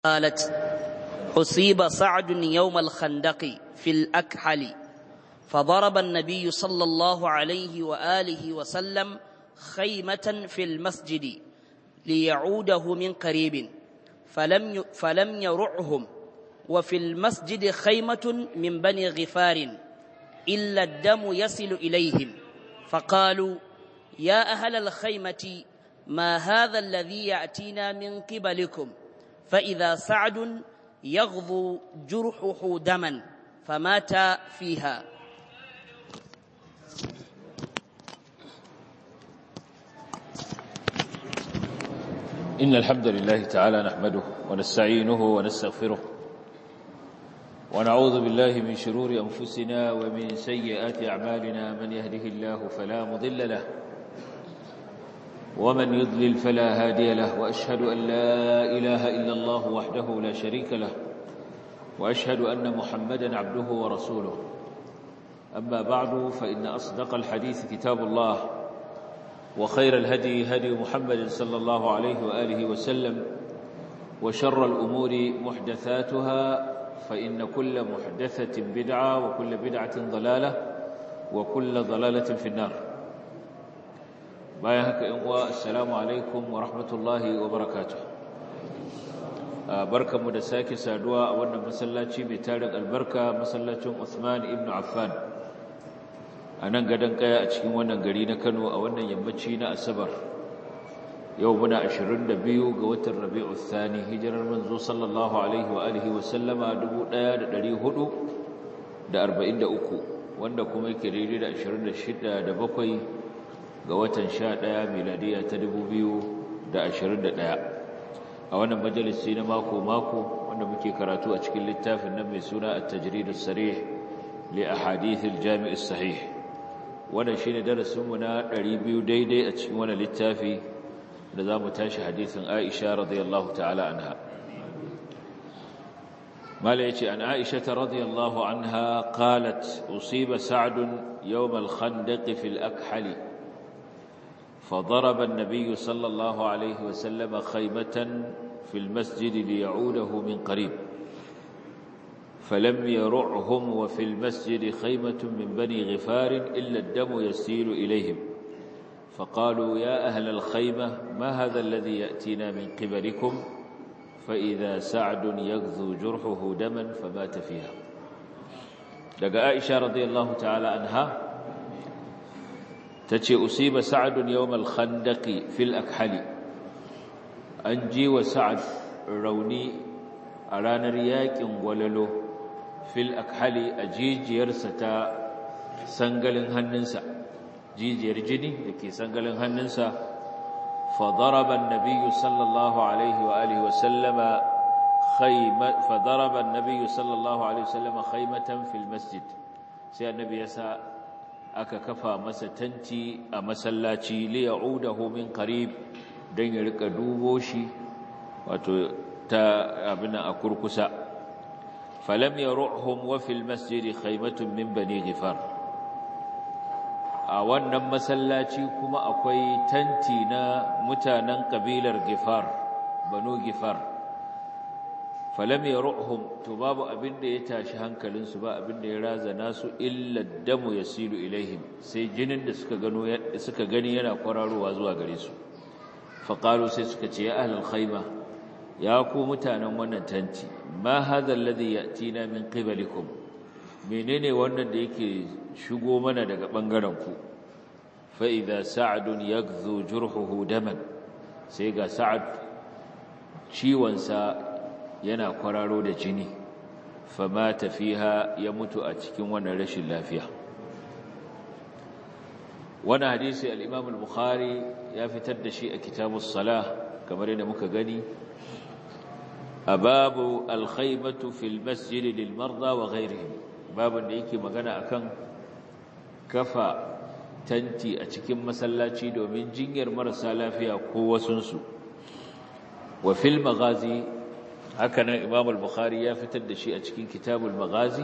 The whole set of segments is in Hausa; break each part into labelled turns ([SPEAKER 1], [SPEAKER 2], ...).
[SPEAKER 1] قالت أصيب سعد يوم الخندق في الأكحل فضرب النبي صلى الله عليه وآله وسلم خيمة في المسجد ليعوده من قريب فلم فلم يرعهم وفي المسجد خيمة من بني غفار إلا الدم يصل إليهم فقالوا يا أهل الخيمة ما هذا الذي يأتينا من قبلكم فإذا سعد يغضو جرحه دما فمات فيها
[SPEAKER 2] إن الحمد لله تعالى نحمده ونستعينه ونستغفره ونعوذ بالله من شرور أنفسنا ومن سيئات أعمالنا من يهده الله فلا مضل له ومن يضلل فلا هادي له وأشهد أن لا إله إلا الله وحده لا شريك له وأشهد أن محمدا عبده ورسوله أما بعد فإن أصدق الحديث كتاب الله وخير الهدي هدي محمد صلى الله عليه وآله وسلم وشر الأمور محدثاتها فإن كل محدثة بدعة وكل بدعة ضلالة وكل ضلالة في النار bayan haka in uwa assalamu alaikum wa rahmatullahi wa barakatuh barkanmu da sake saduwa a wannan masallaci mai tarin albarka masallacin Uthman ibn Affan a nan gadon kaya a cikin wannan gari na Kano a wannan yammaci na Asabar yau muna 22 ga watan Rabiul Thani hijirar manzo sallallahu alaihi wa alihi wa sallama 1443 wanda kuma yake daidai da 26 da bakwai ga watan sha ɗaya miladiya ta dubu biyu da ashirin da ɗaya a wannan majalisi na mako-mako wanda muke karatu a cikin littafin nan mai suna a tajridus sarih li a hadithil jami'is sahih wannan shi ne darasinmu na ɗari biyu daidai a cikin wannan littafi da za mu tashi hadithin aisha radiyallahu ta'ala anha mala ya ce an aisha ta radiyallahu anha qalat usiba sa'adun yawm al-khandaq fil akhali فضرب النبي صلى الله عليه وسلم خيمة في المسجد ليعوده من قريب فلم يرعهم وفي المسجد خيمة من بني غفار إلا الدم يسيل إليهم فقالوا يا أهل الخيمة ما هذا الذي يأتينا من قبلكم فإذا سعد يغذو جرحه دما فمات فيها لقى عائشة رضي الله تعالى عنها ta ce usiba sa'adun yawmal khandaqi fil akhali an ji wa sa'ad rauni a ranar yakin gwalalo fil akhali a jijiyarsa ta sangalin hannunsa jijiyar jini da ke sangalin hannunsa fa daraba an-nabiyyu sallallahu alaihi wa alihi wa sallama khayma fa daraba an-nabiyyu sallallahu alaihi wa sallama khaymatan fil masjid sai annabi ya sa aka kafa masa tanti a masallaci li ya'udahu min qarib dan ya rika dubo shi wato ta abin a kurkusa falam yaruhum wa fil masjid khaymatun min bani ghifar a wannan masallaci kuma akwai tanti na mutanen kabilar ghifar banu ghifar falam yaruhum to babu abin da ya tashi hankalinsu ba abin da ya razana su illa damu yasilu ilaihim sai jinin da suka gano suka gani yana kwararowa zuwa gare su faqalu sai suka ce ya ahlul khayma ya ku mutanen wannan tanti ma hadha alladhi yatina min qibalikum menene wannan da yake shigo mana daga bangaren ku fa idza sa'dun yaghzu jurhuhu daman sai ga sa'ad ciwon sa yana kwararo da jini fama tafiha ya mutu a cikin wannan rashin lafiya wannan hadisi al-Imam al-Bukhari ya fitar da shi a kitabus salah kamar yadda muka gani a babu al-khaybatu fil masjid lil marda wa ghayrihim babun da yake magana akan kafa tanti a cikin masallaci domin jinyar marasa lafiya ko wasunsu wa fil maghazi haka nan imam al-bukhari ya fitar da shi a cikin kitabul maghazi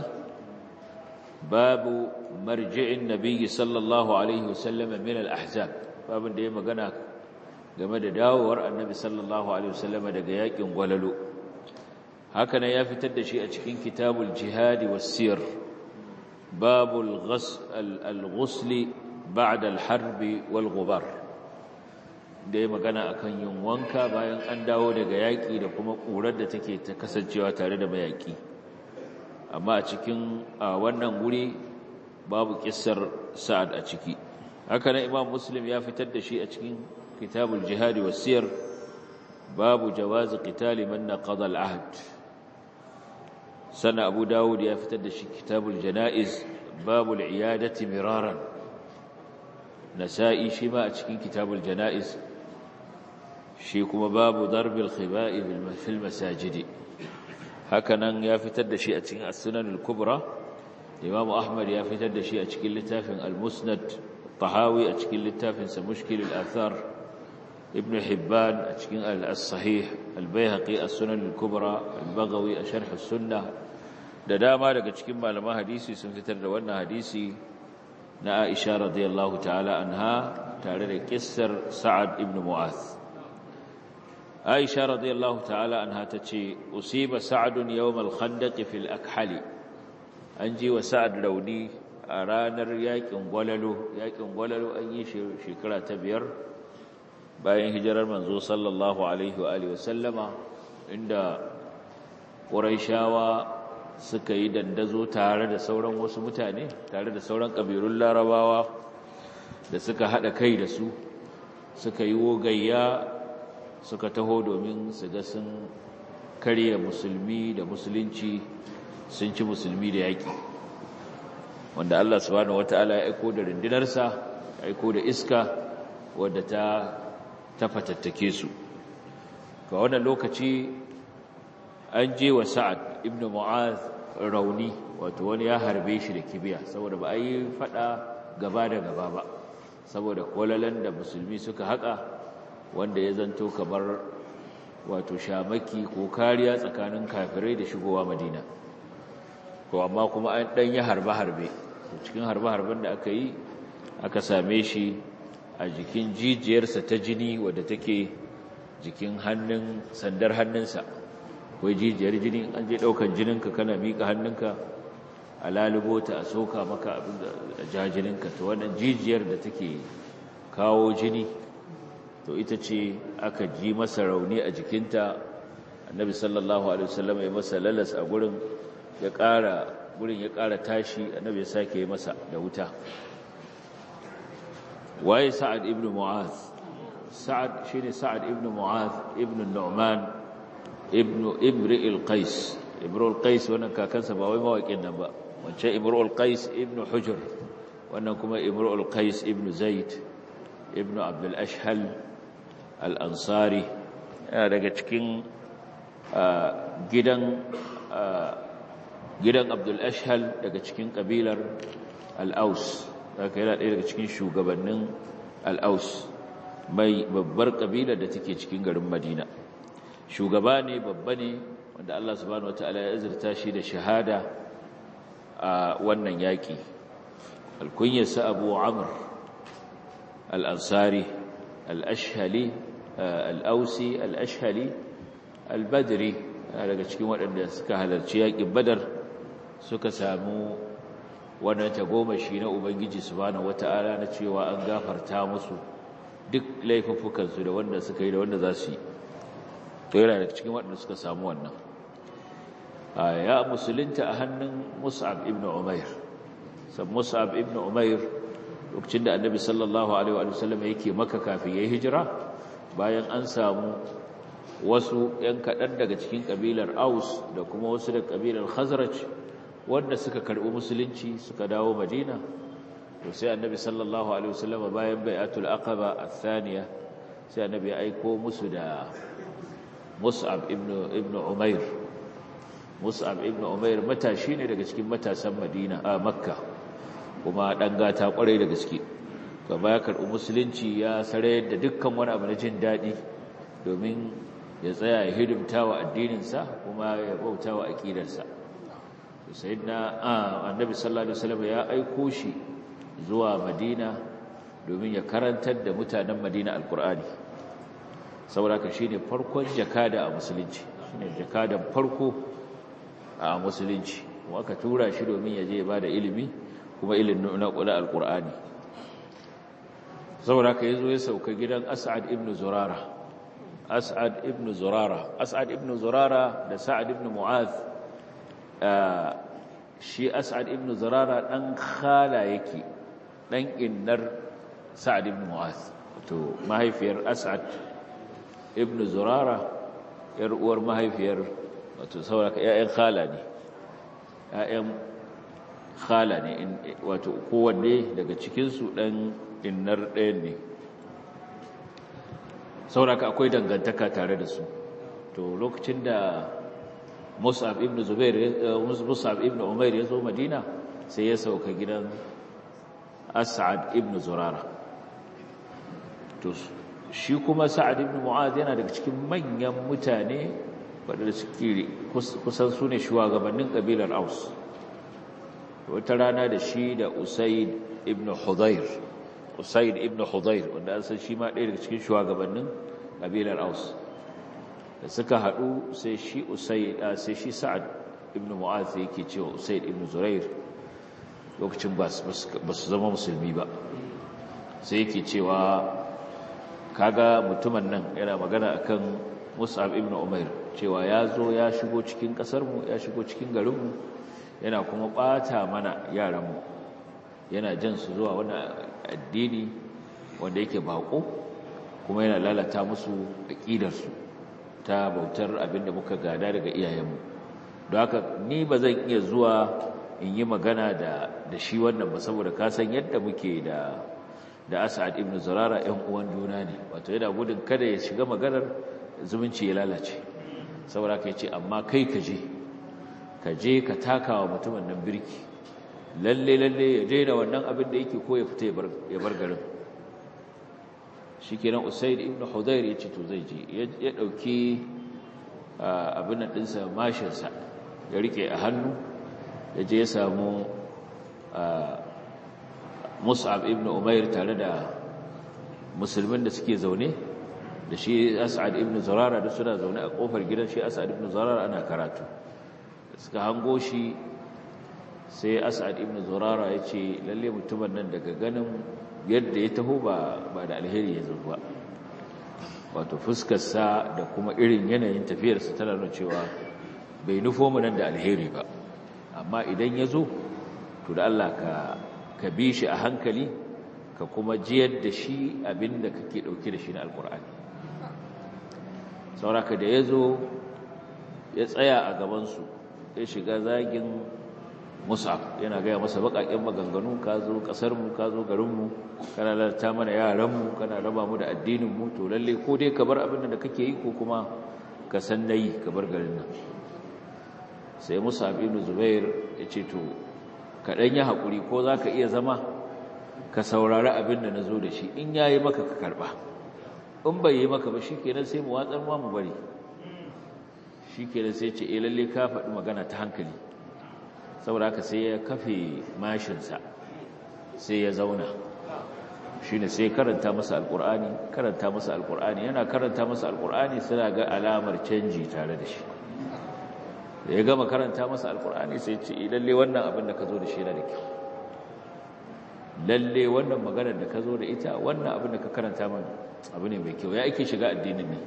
[SPEAKER 2] babu marji'in nabiyyi sallallahu alaihi wasallam min al-ahzab babun da ya magana game da dawowar annabi sallallahu alaihi wasallam daga yakin gwalalo haka ne ya fitar da shi a cikin kitabul jihadi wasiyar babul al-ghusli ba'da al-harb wal ghubar da ya magana akan yin wanka bayan an dawo daga yaƙi da kuma ƙurar da take ta kasancewa tare da mayaƙi amma a cikin wannan guri babu kissar sa'ad a ciki haka nan imam muslim ya fitar da shi a cikin kitabul jihadi wasiyar babu jawazi qitali man naqada al-ahd sana abu dawud ya fitar da shi kitabul janaiz babu al-iyadati miraran nasa'i shi ma a cikin kitabul janaiz shi kuma babu darbil khiba'i fil masajidi hakanan ya fitar da shi a cikin as-sunan al-kubra Imam Ahmad ya fitar da shi a cikin littafin Al-Musnad Tahawi a cikin littafin sa Mushkil al-Athar Ibn Hibban a cikin Al-Sahih Al-Baihaqi as-Sunan al-Kubra Al-Baghawi a Sharh as-Sunnah da dama daga cikin malaman hadisi sun fitar da wannan hadisi na Aisha radiyallahu ta'ala anha tare da kissar Sa'ad ibn Mu'adh Aisha radiyallahu ta'ala anha tace usiba Sa'd yawm al-Khandaq fil Akhali an ji wa sa'ad rauni a ranar yakin gwalalo yakin gwalalo an yi shekara ta biyar bayan hijirar manzo sallallahu alaihi wa alihi wasallama inda ƙuraishawa suka yi dandazo tare da sauran wasu mutane tare da sauran ƙabilun larabawa da suka haɗa kai da su suka yi wogayya suka taho domin su ga sun karya musulmi da musulunci sun ci musulmi da yaƙi wanda Allah subhanahu wata'ala ya aiko da rundunarsa ya aiko da iska wadda ta tafatattake su ga wannan lokaci an je wa sa'ad ibn mu'az rauni wato wani ya harbe shi da kibiya saboda ba a yi fada gaba da gaba ba saboda kwalalan da musulmi suka haka wanda ya zanto kamar wato shamaki ko kariya tsakanin kafirai da shigowa madina to amma kuma an dan yi harbe-harbe cikin harbe-harben da aka yi aka same shi a jikin jijiyarsa ta jini wadda take jikin hannun sandar hannunsa akwai jijiyar jini an je daukan jininka kana mika hannunka a lalubo ta a soka maka abin da ja jininka to wannan jijiyar da take kawo jini to ita ce aka ji masa rauni a jikinta annabi sallallahu alaihi wasallam ya masa lalas a gurin ya ƙara gurin ya ƙara tashi annabi ya sake masa da wuta waye sa'ad ibn mu'az sa'ad shine sa'ad ibn mu'az ibn nu'man ibn imri al-qais imru al-qais wannan kakansa ba wai mawaƙin nan ba wancan imru al-qais ibn hujr wannan kuma imru al-qais ibn zaid ibn abd al-ashhal al-ansari yana daga cikin gidan gidan abdul ashhal daga cikin kabilar al-aus haka yana ɗaya daga cikin shugabannin al-aus mai babbar kabila da take cikin garin madina shugaba ne babba ne wanda Allah subhanahu wataala ya azurta shi da shahada a wannan yaki alkunyarsa abu amr al-ansari al-ashhali al-ausi al-ashhali al-badri daga cikin waɗanda suka halarci yakin badar suka samu wannan tagomashi na Ubangiji subhanahu wata'ala na cewa an gafarta musu duk laifuffukansu da wanda suka yi da wanda za su yi to yana daga cikin waɗanda suka samu wannan ya musulunta a hannun Mus'ab ibn Umair sab Mus'ab ibn Umair lokacin da Annabi sallallahu alaihi wa sallam yake maka kafin yayi hijira bayan an samu wasu ‘yan kaɗan daga cikin ƙabilar Aus da kuma wasu da ƙabilar Khazraj wanda suka karɓi musulunci suka dawo Madina to sai annabi sallallahu alaihi wasallam bayan bai'atul aqaba athaniya sai annabi ya aiko musu da Mus'ab ibn ibn Umair Mus'ab ibn Umair matashi ne daga cikin matasan Madina a Makka kuma dan gata kwarai da gaske gaba ya karɓi musulunci ya sarayar da dukkan wani abu na jin daɗi domin ya tsaya ya hidimta wa addininsa kuma ya bauta wa aƙidarsa sayyidina annabi sallallahu alaihi wasallam ya aiko shi zuwa madina domin ya karantar da mutanen madina alkur'ani saboda ka shine farkon jakada a musulunci shine jakadan farko a musulunci kuma aka tura shi domin ya je ba da ilimi kuma ilimin na kula alqur'ani saboda ka yazo ya sauka gidan As'ad ibn Zurara As'ad ibn Zurara As'ad ibn Zurara da Sa'ad ibn Mu'adh shi As'ad ibn Zurara dan khala yake dan innar Sa'ad ibn Mu'adh to mahaifiyar As'ad ibn Zurara yar uwar mahaifiyar wato saboda ka ƴaƴan khala ne ƴaƴan khala ne wato kowanne daga cikin su dan innar ɗayan ne sauraka akwai dangantaka tare da su to lokacin da musab ibn zubair musab ibn umair ya zo madina sai ya sauka gidan as'ad ibn zurara to shi kuma sa'ad ibn mu'adh yana daga cikin manyan mutane waɗanda suke kusan su ne shugabannin ƙabilar aus wata rana da shi da usaid ibn hudayr usaid ibn hudayr wanda an san shi ma ɗaya daga cikin shugabannin ƙabilar aus da suka haɗu sai shi usaid sai shi sa'ad ibn mu'adh yake cewa usaid ibn zurair lokacin ba su zama musulmi ba sai yake cewa kaga mutumin nan yana magana akan mus'ab ibn umair cewa ya zo ya shigo cikin ƙasarmu ya shigo cikin garinmu yana kuma ɓata mana yaranmu yana jan su zuwa wani addini wanda yake baƙo kuma yana lalata musu aƙidarsu ta bautar abinda muka gada daga iyayenmu don haka ni ba zan iya zuwa in yi magana da da shi wannan ba saboda ka san yadda muke da da As'ad ibn Zurara ƴan uwan juna ne wato yana gudun kada ya shiga maganar zumunci ya lalace saboda ka ce amma kai ka je ka je ka takawa mutumin nan birki lalle lalle ya daina wannan abin da yake ko ya fita ya bar garin shikenan Usaid ibn Hudayr ya ce to zai je ya dauki abin nan dinsa mashin sa ya rike a hannu ya je ya samu Mus'ab ibn Umair tare da musulmin da suke zaune da shi As'ad ibn Zurara da suna zaune a kofar gidan shi As'ad ibn Zurara ana karatu suka hango shi sai As'ad ibn Zurara ya ce lalle mutumin nan daga ganin yadda ya taho ba ba da alheri ya zo ba wato fuskarsa da kuma irin yanayin tafiyarsa tana nuna cewa bai nufo mu nan da alheri ba amma idan ya zo to da Allah ka ka bi shi a hankali ka kuma jiyar da shi abinda kake dauke da shi na alkur'ani sauraka da ya zo ya tsaya a gabansu ya shiga zagin musa yana gaya masa baƙaƙen maganganu ka zo ƙasarmu ka zo garinmu kana lalata mana yaranmu kana raba mu da addininmu to lalle ko dai ka bar abin da kake yi ko kuma ka san nayi ka bar garin nan sai musa ibn zubair ya ce to kaɗan yi haƙuri ko za ka iya zama ka saurari abin da na zo da shi in ya yi maka ka karɓa in bai yi maka ba shi kenan sai mu watsar ma mu bari shi kenan sai ce e lalle ka faɗi magana ta hankali saboda haka sai ya kafe mashinsa sai ya zauna shi ne sai karanta masa alƙur'ani karanta masa alƙur'ani yana karanta masa alƙur'ani suna ga alamar canji tare da shi da ya gama karanta masa alkur'ani sai ce lalle wannan abin da ka zo da shi yana da kyau lalle wannan maganar da ka zo da ita wannan abin da ka karanta mana abu ne mai kyau ya ake shiga addinin ne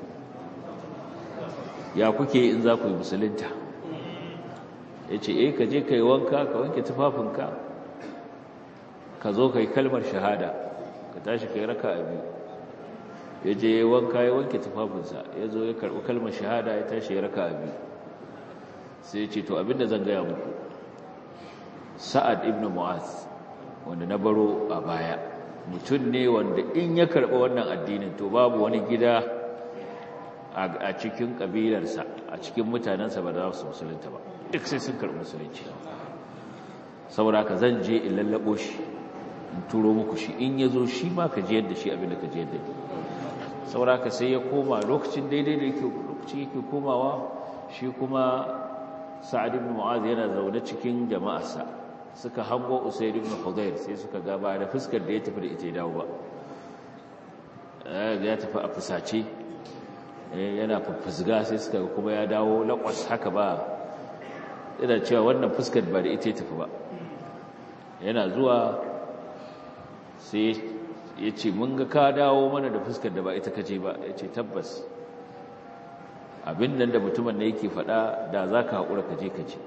[SPEAKER 2] ya kuke in za ku yi musulunta ya ce eh ka je ka yi wanka ka wanke tufafinka ka zo ka yi kalmar shahada ka tashi ka yi raka a biyu ya je ya wanka ya wanke tufafinsa ya zo ya karɓi kalmar shahada ya tashi ya raka a biyu sai ce to abinda zan gaya muku sa'ad ibn mu'az wanda na baro a baya mutum ne wanda in ya karɓi wannan addinin to babu wani gida a cikin ƙabilarsa a cikin mutanensa ba za su musulunta ba duk sai sun karɓi musulunci saboda ka zan je in lallaɓo shi in turo muku shi in ya zo shi ma ka jiyar da shi abinda ka jiyar da ni saboda ka sai ya koma lokacin daidai da yake lokacin yake komawa shi kuma sa'ad ibn mu'az yana zaune cikin jama'arsa suka hango usayd ibn hudayr sai suka ga ba da fuskar da ya tafi da ita ya dawo ba ya tafi a fusace yana fusga sai suka kuma ya dawo lakwas haka ba yana cewa wannan fuskar ba da ita tafi ba yana zuwa sai ya ce mun ga ka dawo mana da fuskar da ba ita kace ba ya ce tabbas abin nan da mutumin da yake faɗa da za ka haƙura ka je ka ce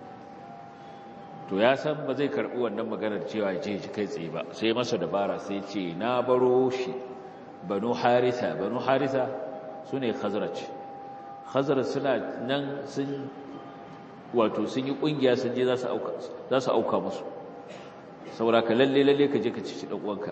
[SPEAKER 2] to ya san ba zai karɓi wannan maganar cewa je ji kai tsaye ba sai masa dabara sai ce na baro shi banu harisa banu harisa su ne khazraj khazraj suna nan sun wato sun yi ƙungiya sun je za su auka musu saboda ka lalle lalle ka je ka ci ɗan uwanka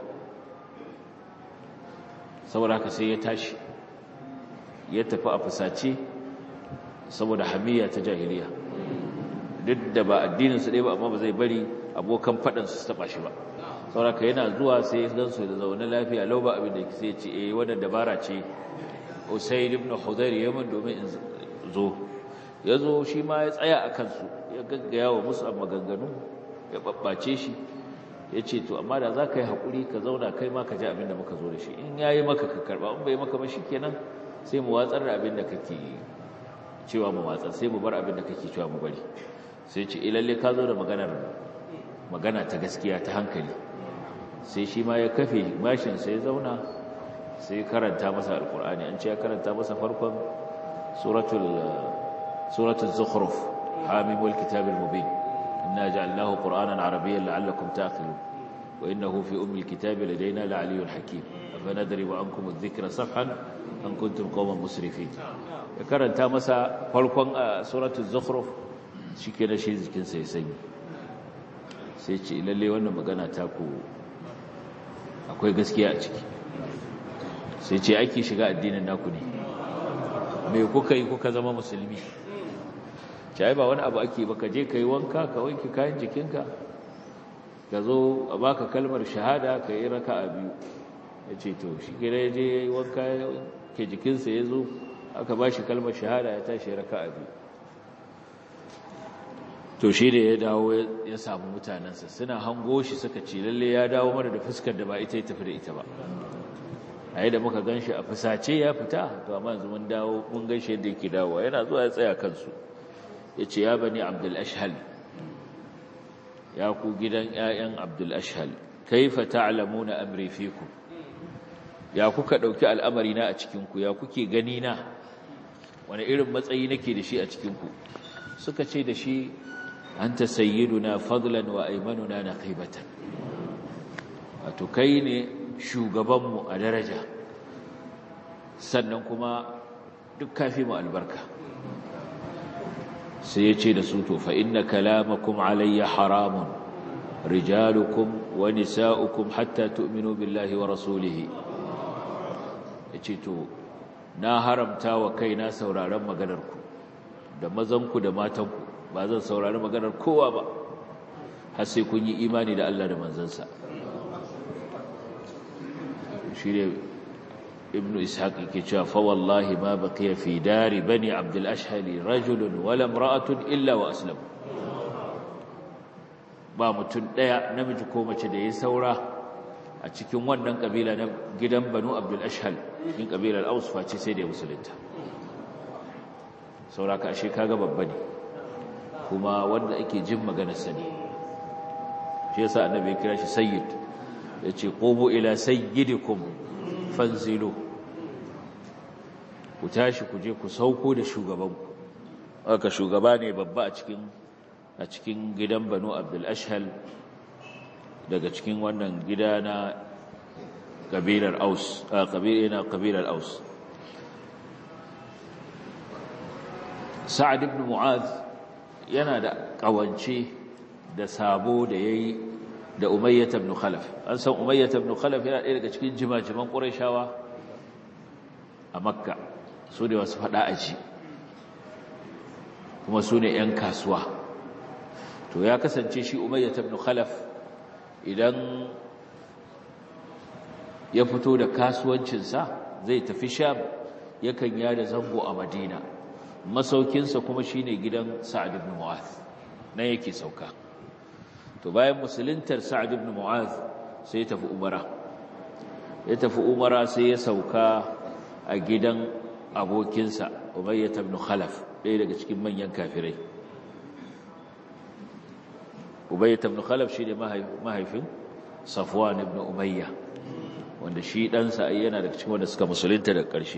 [SPEAKER 2] saboda ka sai ya tashi ya tafi a fusace saboda hamiya ta jahiliya duk da ba addininsu ɗaya ba amma ba zai bari abokan faɗansu su taɓa shi ba sauraka yana zuwa sai ya gansu da zaune lafiya lau ba abin da sai ce eh wannan dabara ce usaid ibn hudayr yaman domin in zo ya zo shi ma ya tsaya a kansu ya gaggaya wa musu maganganu ya babbace shi ya ce to amma da za ka yi haƙuri ka zauna kai ma ka ji abin da muka zo da shi in ya yi maka ka karɓa in bai maka ba shi kenan sai mu watsar da abin da kake cewa mu watsar sai mu bar abin da kake cewa mu bari sai ce ilalle ka zo da maganar magana ta gaskiya ta hankali sai shi ma ya kafe mashin sai zauna sai karanta masa alkur'ani an ce ya karanta masa farkon suratul suratul zukhruf hamimul kitabil mubin inna ja'alnahu qur'anan arabiyyan la'allakum ta'qilun wa innahu fi ummil kitabi ladaina la'aliyyun hakim afanadribu ankum adh-dhikra safhan an kuntum qauman musrifin ya karanta masa farkon suratul zukhruf shike da shi jikinsa ya sanyi sai ce lalle wannan magana ta ku akwai gaskiya a ciki sai ce ake shiga addinin naku ne me kuka yi kuka zama musulmi ce ba wani abu ake ba ka je ka yi wanka ka wanke kayan jikinka ka zo a baka kalmar shahada ka yi raka a biyu ya ce to shi gida ya je ya yi wanka ke jikinsa ya zo aka ba shi kalmar shahada ya tashi raka a biyu to shi da ya dawo ya samu mutanensa suna hango shi suka ce lalle ya dawo mana da fuskar da ba ita ya tafi da ita ba a yi da muka gan shi a fusace ya fita to amma yanzu mun dawo mun gan shi yadda yake dawowa yana zuwa ya tsaya kansu ya ce ya bani abdul ashhal ya ku gidan 'ya'yan abdul ashhal kaifa ta'lamuna amri fikum ya kuka dauki al'amari na a cikin ku ya kuke gani na wani irin matsayi nake da shi a cikin ku suka ce da shi anta sayyiduna fadlan wa aymanuna naqibatan wato kai ne shugabanmu a daraja sannan kuma duk kafi mu albarka sai ya ce da su to fa inna kalamakum alayya haramun rijalukum wa nisa'ukum hatta tu'minu billahi wa rasulihi yace to na haramta wa kaina sauraron maganarku da mazanku da matanku ba zan saurari maganar kowa ba har sai kun yi imani da Allah da manzansa shi ne ibnu ishaq yake cewa fa wallahi ma baqiya fi dari bani abdul ashhali rajulun wala imra'atun illa wa aslam ba mutum daya namiji ko mace da ya saura a cikin wannan kabila na gidan banu abdul ashhal cikin kabilar aus face sai da ya musulunta sauraka ashe kaga babba ne kuma wanda ake jin maganarsa ne shi yasa annabi ya kira shi sayyid yace qumu ila sayyidikum fanzilu ku tashi ku je ku sauko da shugabanku aka shugaba ne babba a cikin a cikin gidan Banu Abdul Ashhal daga cikin wannan gida na kabilar Aus a kabilar kabilar Aus Sa'ad ibn Mu'adh yana da kawance da sabo da yayi da Umayyah ibn Khalaf an san Umayyah ibn Khalaf yana ɗaya daga cikin jimajiman Qurayshawa a Makka su ne wasu fada aji kuma su ne ƴan kasuwa to ya kasance shi Umayyah ibn Khalaf idan ya fito da kasuwancinsa zai tafi Sham yakan yada zango a Madina masaukinsa kuma shine gidan Sa'ad ibn Mu'adh nan yake sauka to bayan musuluntar Sa'ad ibn Mu'adh sai ya tafi Umara ya tafi Umara sai ya sauka a gidan abokinsa umayya ibn khalaf ɗaya daga cikin manyan kafirai umayya ibn khalaf shi ne mahaifin safwan ibn umayya wanda shi ɗansa ai yana daga cikin wanda suka musulunta daga ƙarshe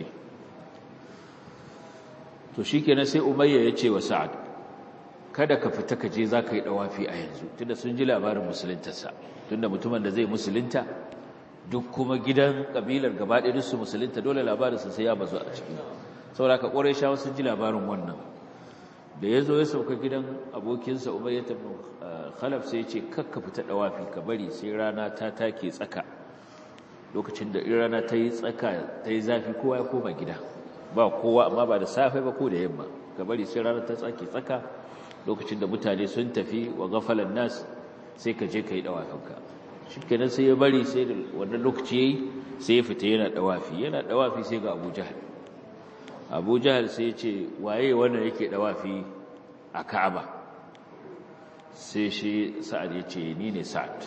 [SPEAKER 2] to shi kenan sai umayya ya ce wa sa'ad kada ka fita ka je za ka yi ɗawafi a yanzu tunda sun ji labarin musuluntarsa tunda mutumin da zai musulunta duk kuma gidan ƙabilar gaba ɗaya su musulunta dole labarinsa sai ya bazu a ciki saboda ka ƙwarai shawa sun ji labarin wannan da ya zo ya sauka gidan abokinsa umayya ta khalaf sai ce kakka fita ɗawafi ka bari sai rana ta take tsaka lokacin da rana ta yi tsaka ta yi zafi kowa ya koma gida ba kowa amma ba da safe ba ko da yamma ka bari sai rana ta tsake tsaka lokacin da mutane sun tafi wa gafalan nas sai ka je ka yi ɗawafinka shi kenan sai ya bari sai da wannan lokaci ya yi sai ya fita yana ɗawafi yana ɗawafi sai ga abu jahal abu jahal sai ya ce waye wannan yake ɗawafi a ka'aba sai shi sa'ad ya ce ni ne sa'ad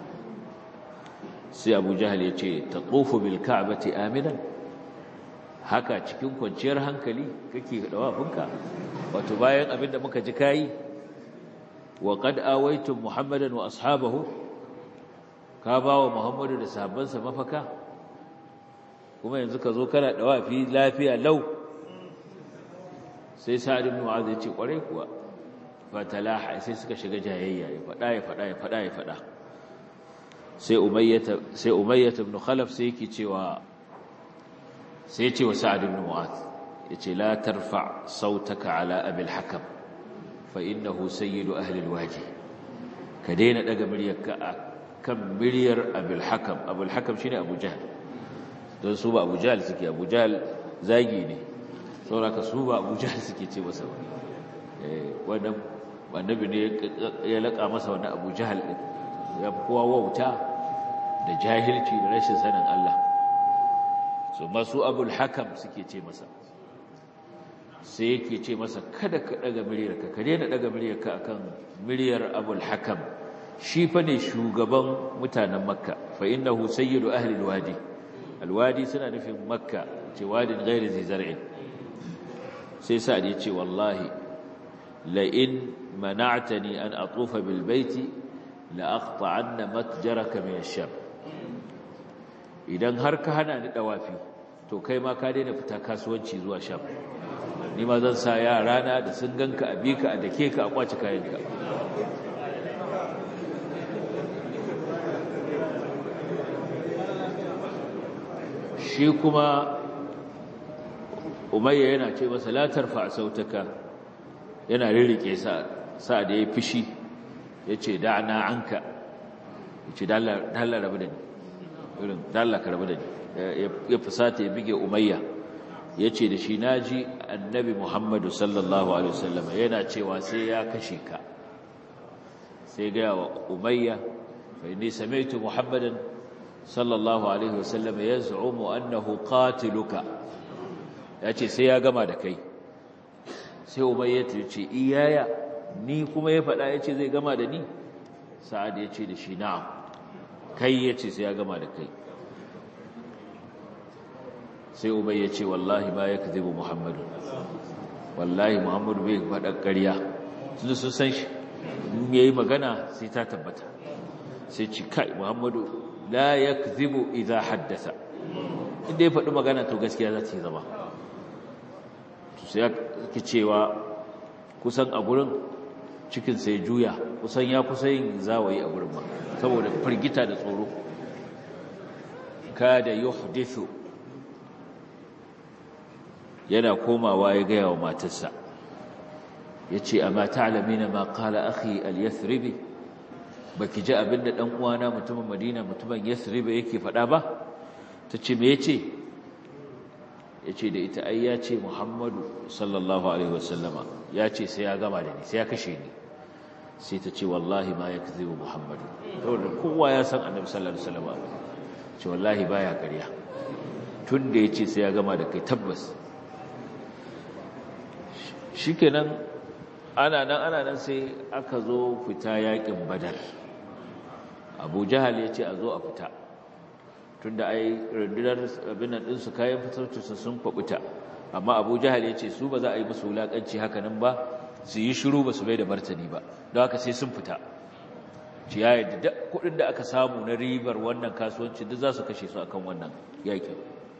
[SPEAKER 2] sai abu jahal ya ce ta tsofa bil ka'abati aminan haka cikin kwanciyar hankali kake ɗawafinka wato bayan abin da muka ji kayi wa qad awaitum muhammadan wa ashabahu ka ba wa muhammadu da sahabbansa mafaka kuma yanzu ka zo kana dawafi lafiya lau sai sa'ad ibn mu'adh ya ce kware kuwa fatalaha sai suka shiga jayayya ya fada ya fada ya fada ya fada sai umayyah sai umayyah ibn khalaf sai yake cewa sai ya ce wa sa'ad ibn mu'adh yace la tarfa sautaka ala abil hakam fa innahu sayyidu ahli alwaji ka daina daga muryarka kan miliyar abul hakam abul hakam shine abu jahl don su ba abu jahl suke abu jahl zagi ne saboda su ba abu jahl suke ce masa eh wannan annabi ne ya laka masa wannan abu jahl din ya kowa wauta da jahilci da rashin sanin Allah so masu abul hakam suke ce masa sai yake ce masa kada ka daga miliyarka ka daina daga miliyarka akan miliyar abul hakam shi fa ne shugaban mutanen makka fa innahu sayyidu ahli alwadi alwadi suna nufin makka ce wadin ghairi zai zar'in sai sa'ad ya ce wallahi la in mana'tani an atufa bil baiti la aqta'anna matjaraka min ash-sham idan har ka hana ni dawafi to kai ma ka daina fita kasuwanci zuwa sham ni ma zan sa yara na da sun ganka a bika a dake ka a kwace kayanka shi kuma umayya yana ce masa la tarfa sautaka yana rirrike sa sa da ya fishi yace da'na anka yace dalla dalla rabu da ni irin dalla ka rabu da ni ya fusata ya bige umayya yace da shi naji annabi muhammadu sallallahu alaihi wasallam yana cewa sai ya kashe ka sai ga wa umayya fa inni sami'tu muhammadan sallallahu alaihi wasallam yaz'umu annahu qatiluka yace sai ya gama da kai sai umayya ta ce iyaya ni kuma ya faɗa yace zai gama da ni sa'ad yace da shi na'am kai yace sai ya gama da kai sai ubayya ce wallahi ba yakzibu muhammadu wallahi muhammadu bai faɗa ƙarya sun sun san shi in yayi magana sai ta tabbata sai ci kai muhammadu la yakzibu idza haddasa inda ya faɗi magana to gaskiya za ta yi zama to sai ki cewa kusan a gurin cikin sai juya kusan ya kusa yin zawayi a gurin ma saboda firgita da tsoro kada yuhdithu yana komawa ya gaya wa matarsa yace amma ta'lamina ma qala akhi al-yathribi baki ji abinda dan uwana mutumin Madina mutumin Yathrib yake faɗa ba tace me yace yace da ita ai yace Muhammadu sallallahu alaihi wasallama yace sai ya gama da ni sai ya kashe ni sai ta ce wallahi ma yakzibu Muhammadu saboda kowa ya san Annabi sallallahu alaihi wasallama ce wallahi baya ƙarya tunda yace sai ya gama da kai tabbas shikenan ana nan ana nan sai aka zo fita yakin badar abu jahal ya ce a zo a fita tunda ai rundunar abin nan ɗinsu kayan fitarcinsu sun kwaɓuta amma abu jahal ya ce su ba za a yi musu wulaƙanci hakanan ba su yi shiru ba su bai da martani ba don haka sai sun fita ci ya yadda kuɗin da aka samu na ribar wannan kasuwanci duk za su kashe su akan wannan yaƙin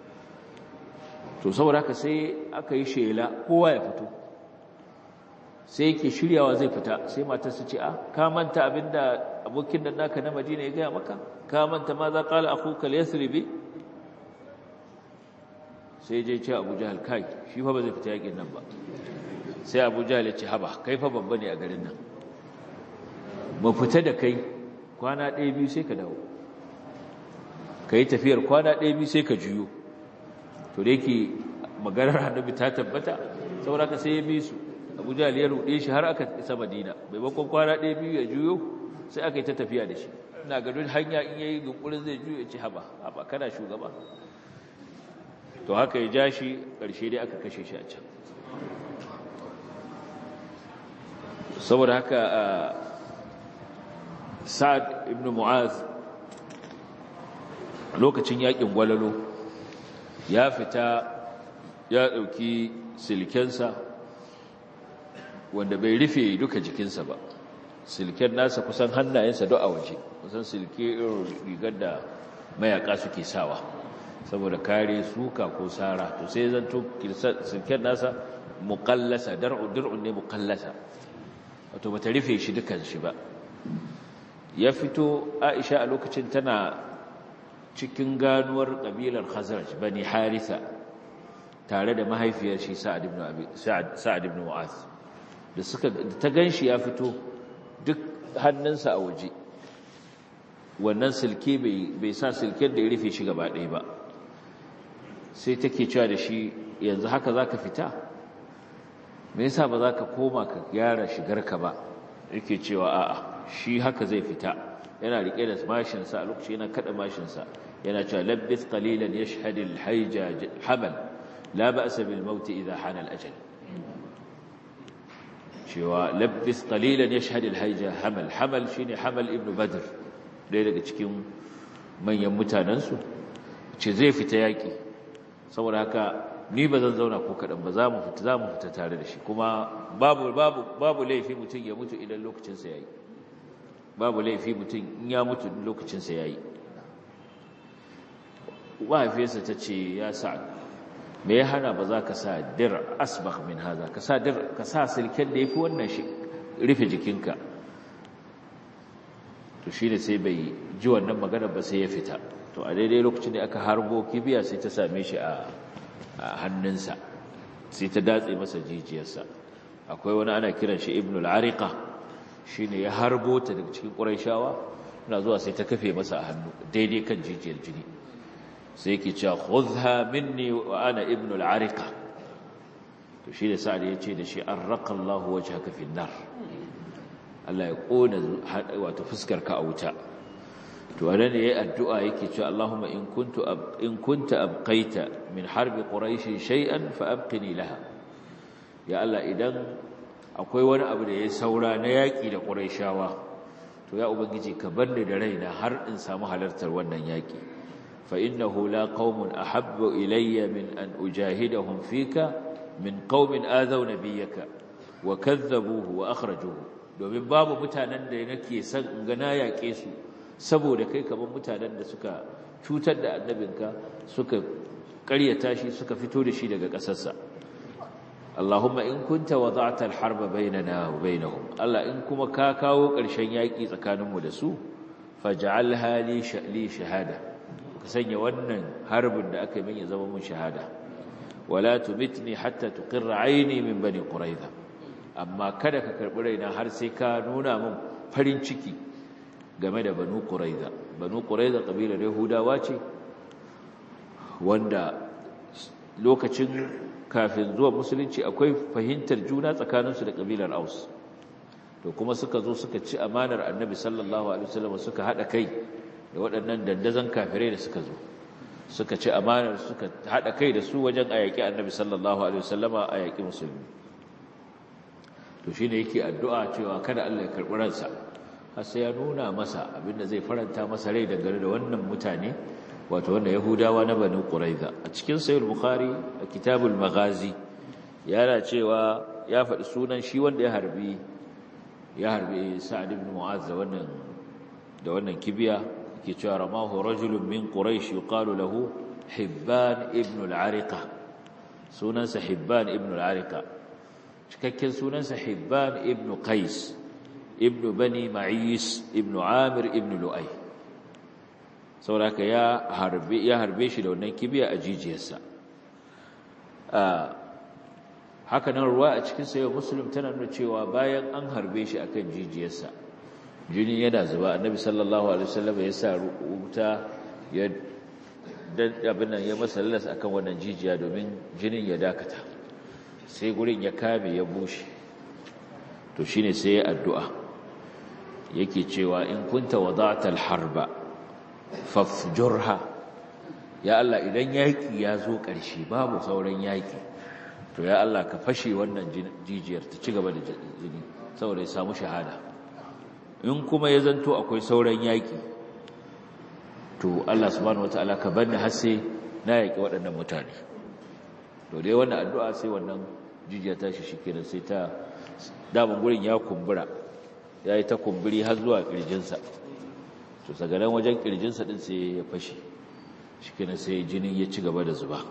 [SPEAKER 2] to saboda haka sai aka yi shela kowa ya fito sai yake shiryawa zai fita sai matar su ce a ka manta abinda abokin da naka na Madina ya gaya maka ka manta ma za qala akhuka al-yasribi sai je ce Abu Jahal kai shi fa ba zai fita yakin nan ba sai Abu Jahal ya ce haba kai fa babba ne a garin nan mu fita da kai kwana ɗaya biyu sai ka dawo kai tafiyar kwana ɗaya biyu sai ka juyo to da yake maganar annabi ta tabbata saboda ka sai ya bi su abu jahal ya ruɗe shi har aka isa madina maimakon kwana ɗaya biyu ya juyo sai aka yi ta tafiya da shi ina ga duk hanya in yayi yunkurin zai juyo ya ci haba haba kana shugaba to haka ya ja shi ƙarshe dai aka kashe shi a can saboda haka sa'ad ibn mu'az lokacin yakin gwalalo ya fita ya ɗauki silkensa wanda bai rufe duka jikinsa ba silken nasa kusan hannayensa duk a waje kusan silke irin rigar da mayaka suke sawa saboda kare suka ko sara to sai zanto silken nasa muqallasa dar'u dir'un ne muqallasa wato bata rufe shi dukan shi ba ya fito Aisha a lokacin tana cikin ganuwar kabilar Khazraj bani Haritha tare da mahaifiyar shi Sa'ad ibn Abi Sa'ad ibn Mu'adh da suka ta ganshi ya fito duk hannunsa a waje wannan silke bai sa silken da ya rufe shi gaba ɗaya ba sai take cewa da shi yanzu haka zaka fita me yasa ba za ka koma ka gyara shigarka ba yake cewa a'a shi haka zai fita yana rike da mashinsa a lokaci yana kada mashinsa yana cewa labbith qalilan yashhadu al-hayja hamal la ba'sa bil maut idha hana al-ajal cewa labbith qalilan yashhadu al-hayja hamal hamal shine hamal ibn badr dai daga cikin manyan mutanansu ce zai fita yaki saboda haka ni ba zan zauna ko kaɗan ba za mu fita za mu fita tare da shi kuma babu babu babu laifi mutum ya mutu idan lokacinsa ya yi babu laifi mutum in ya mutu lokacinsa ya yi mahaifiyarsa ta ce ya sa me ya hana ba za ka sa dir asbah min haza ka sa dir ka sa silken da ya fi wannan shi rufe jikinka to shi ne sai bai ji wannan magana ba sai ya fita to a daidai lokacin da aka harbo kibiya sai ta same shi a hannunsa sai ta datse masa jijiyarsa akwai wani ana kiran shi ibnul ariqa shine ya harbo ta daga cikin quraishawa ina zuwa sai ta kafe masa a hannu daidai kan jijiyar jini sai yake cewa khudha minni wa ana ibnul ariqa to shi da sa'ad ya ce da shi arraqa Allah wajhaka fin nar Allah ya kona wato fuskar ka a wuta to anan yayi addu'a yake cewa Allahumma in kuntu in kunta abqaita min harbi quraish shay'an fa abqini laha ya Allah idan akwai wani abu da yayi saura na yaki da quraishawa to ya ubangiji ka barni da raina har in samu halartar wannan yaki fa innahu la qaumun ahabbu ilayya min an ujahidahum fika min qaumin azaw nabiyyaka wa kadzabuhu wa akhrajuhu domin babu mutanen da nake son in ga na yake su saboda kai kamar mutanen da suka cutar da annabinka suka ƙaryata shi suka fito da shi daga ƙasarsa Allahumma in kunta wada'ta al-harba bainana wa bainahum Allah in kuma ka kawo ƙarshen yaƙi tsakaninmu da su faj'alha li sha'li shahada ka sanya wannan harbin da aka yi ya zama mun shahada wala tumitni hatta tuqirra aini min bani quraiza amma kada ka karbi raina har sai ka nuna min farin ciki game da banu ƙuraiza banu ƙuraiza ƙabilar yahudawa ce wanda lokacin kafin zuwa musulunci akwai fahimtar juna tsakaninsu da ƙabilar aus to kuma suka zo suka ci amanar annabi sallallahu alaihi wasallam suka haɗa kai da waɗannan dandazon kafirai da suka zo suka ci amanar suka haɗa kai da su wajen a yaƙi annabi sallallahu alaihi wasallama a yaƙi musulmi to shine yake addu'a cewa kada Allah ya karɓi ransa har sai ya nuna masa abinda zai faranta masa rai dangane da wannan mutane wato wanda yahudawa na banu quraiza a cikin sahih bukhari a kitabul maghazi yana cewa ya faɗi sunan shi wanda ya harbi ya harbi sa'ad ibn mu'az da wannan da wannan kibiya ke cewa ramahu rajulun min quraish yuqalu lahu hibban ibn al-ariqa sunansa hibban ibn al-ariqa cikakken sunansa hibban ibn qais ibn bani ma'is ibn amir ibn lu'ay saboda ya harbe ya harbe shi da wannan kibiya a jijiyarsa haka nan ruwa a cikin sayo muslim tana nuna cewa bayan an harbe shi akan jijiyarsa jini yana zuba annabi sallallahu alaihi wasallam ya sa wuta ya dan abin nan ya masa lalas akan wannan jijiya domin jinin ya dakata sai gurin ya kame ya bushe to shine sai ya addu'a yake cewa in kunta wada'ta al-harba fafjurha ya Allah idan yaki ya zo ƙarshe babu sauran yaki to ya Allah ka fashe wannan jijiyar ta ci gaba da jini saboda ya samu shahada in kuma ya zanto akwai sauran yaki to Allah subhanahu wataala ka banni har sai na yaki waɗannan mutane to dai wannan addu'a sai wannan jijiya ta shi shikenan sai ta daman gurin ya kumbura yayi ta kumburi har zuwa kirjinsa to sagaran wajen kirjinsa din sai ya fashe shikenan sai jinin ya ci gaba da zuba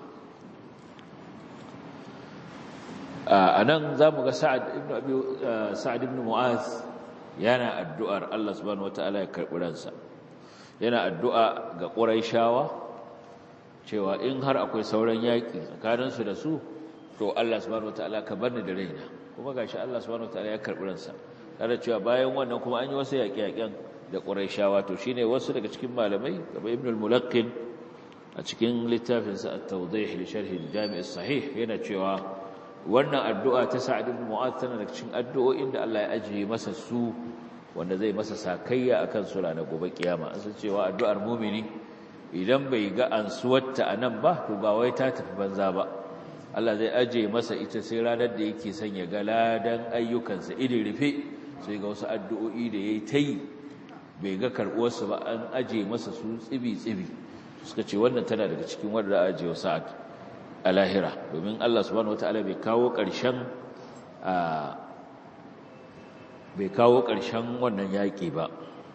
[SPEAKER 2] a nan za mu ga sa'ad ibn mu'az yana addu'ar Allah subhanahu wata'ala ya karɓi ransa yana addu'a ga ƙuraishawa cewa in har akwai sauran yaƙi tsakaninsu da su to Allah subhanahu wata'ala ka bar ni da raina kuma gashi Allah subhanahu wata'ala ya karɓi ransa tare cewa bayan wannan kuma an yi wasu yaƙe-yaƙen da ƙuraishawa to shine wasu daga cikin malamai kamar ibn al-mulaqqin a cikin littafinsa at-tawdih li sharh al-jami' as-sahih yana cewa wannan addu'a ta Sa'ad ibn Mu'adh tana daga cikin addu'o'in da Allah ya ajiye masa su wanda zai masa sakayya akan su ranar gobe kiyama an san cewa addu'ar mu'mini idan bai ga ansuwarta anan ba to ba wai ta tafi banza ba Allah zai ajiye masa ita sai ranar da yake son ya ga ladan ayyukansa idin rufe sai ga wasu addu'o'i da yayi ta yi bai ga karɓuwarsu ba an ajiye masa su tsibi-tsibi suka ce wannan tana daga cikin wanda ajiye sa'ad a lahira domin Allah subhanahu wataala bai kawo ƙarshen bai kawo ƙarshen wannan yaƙi ba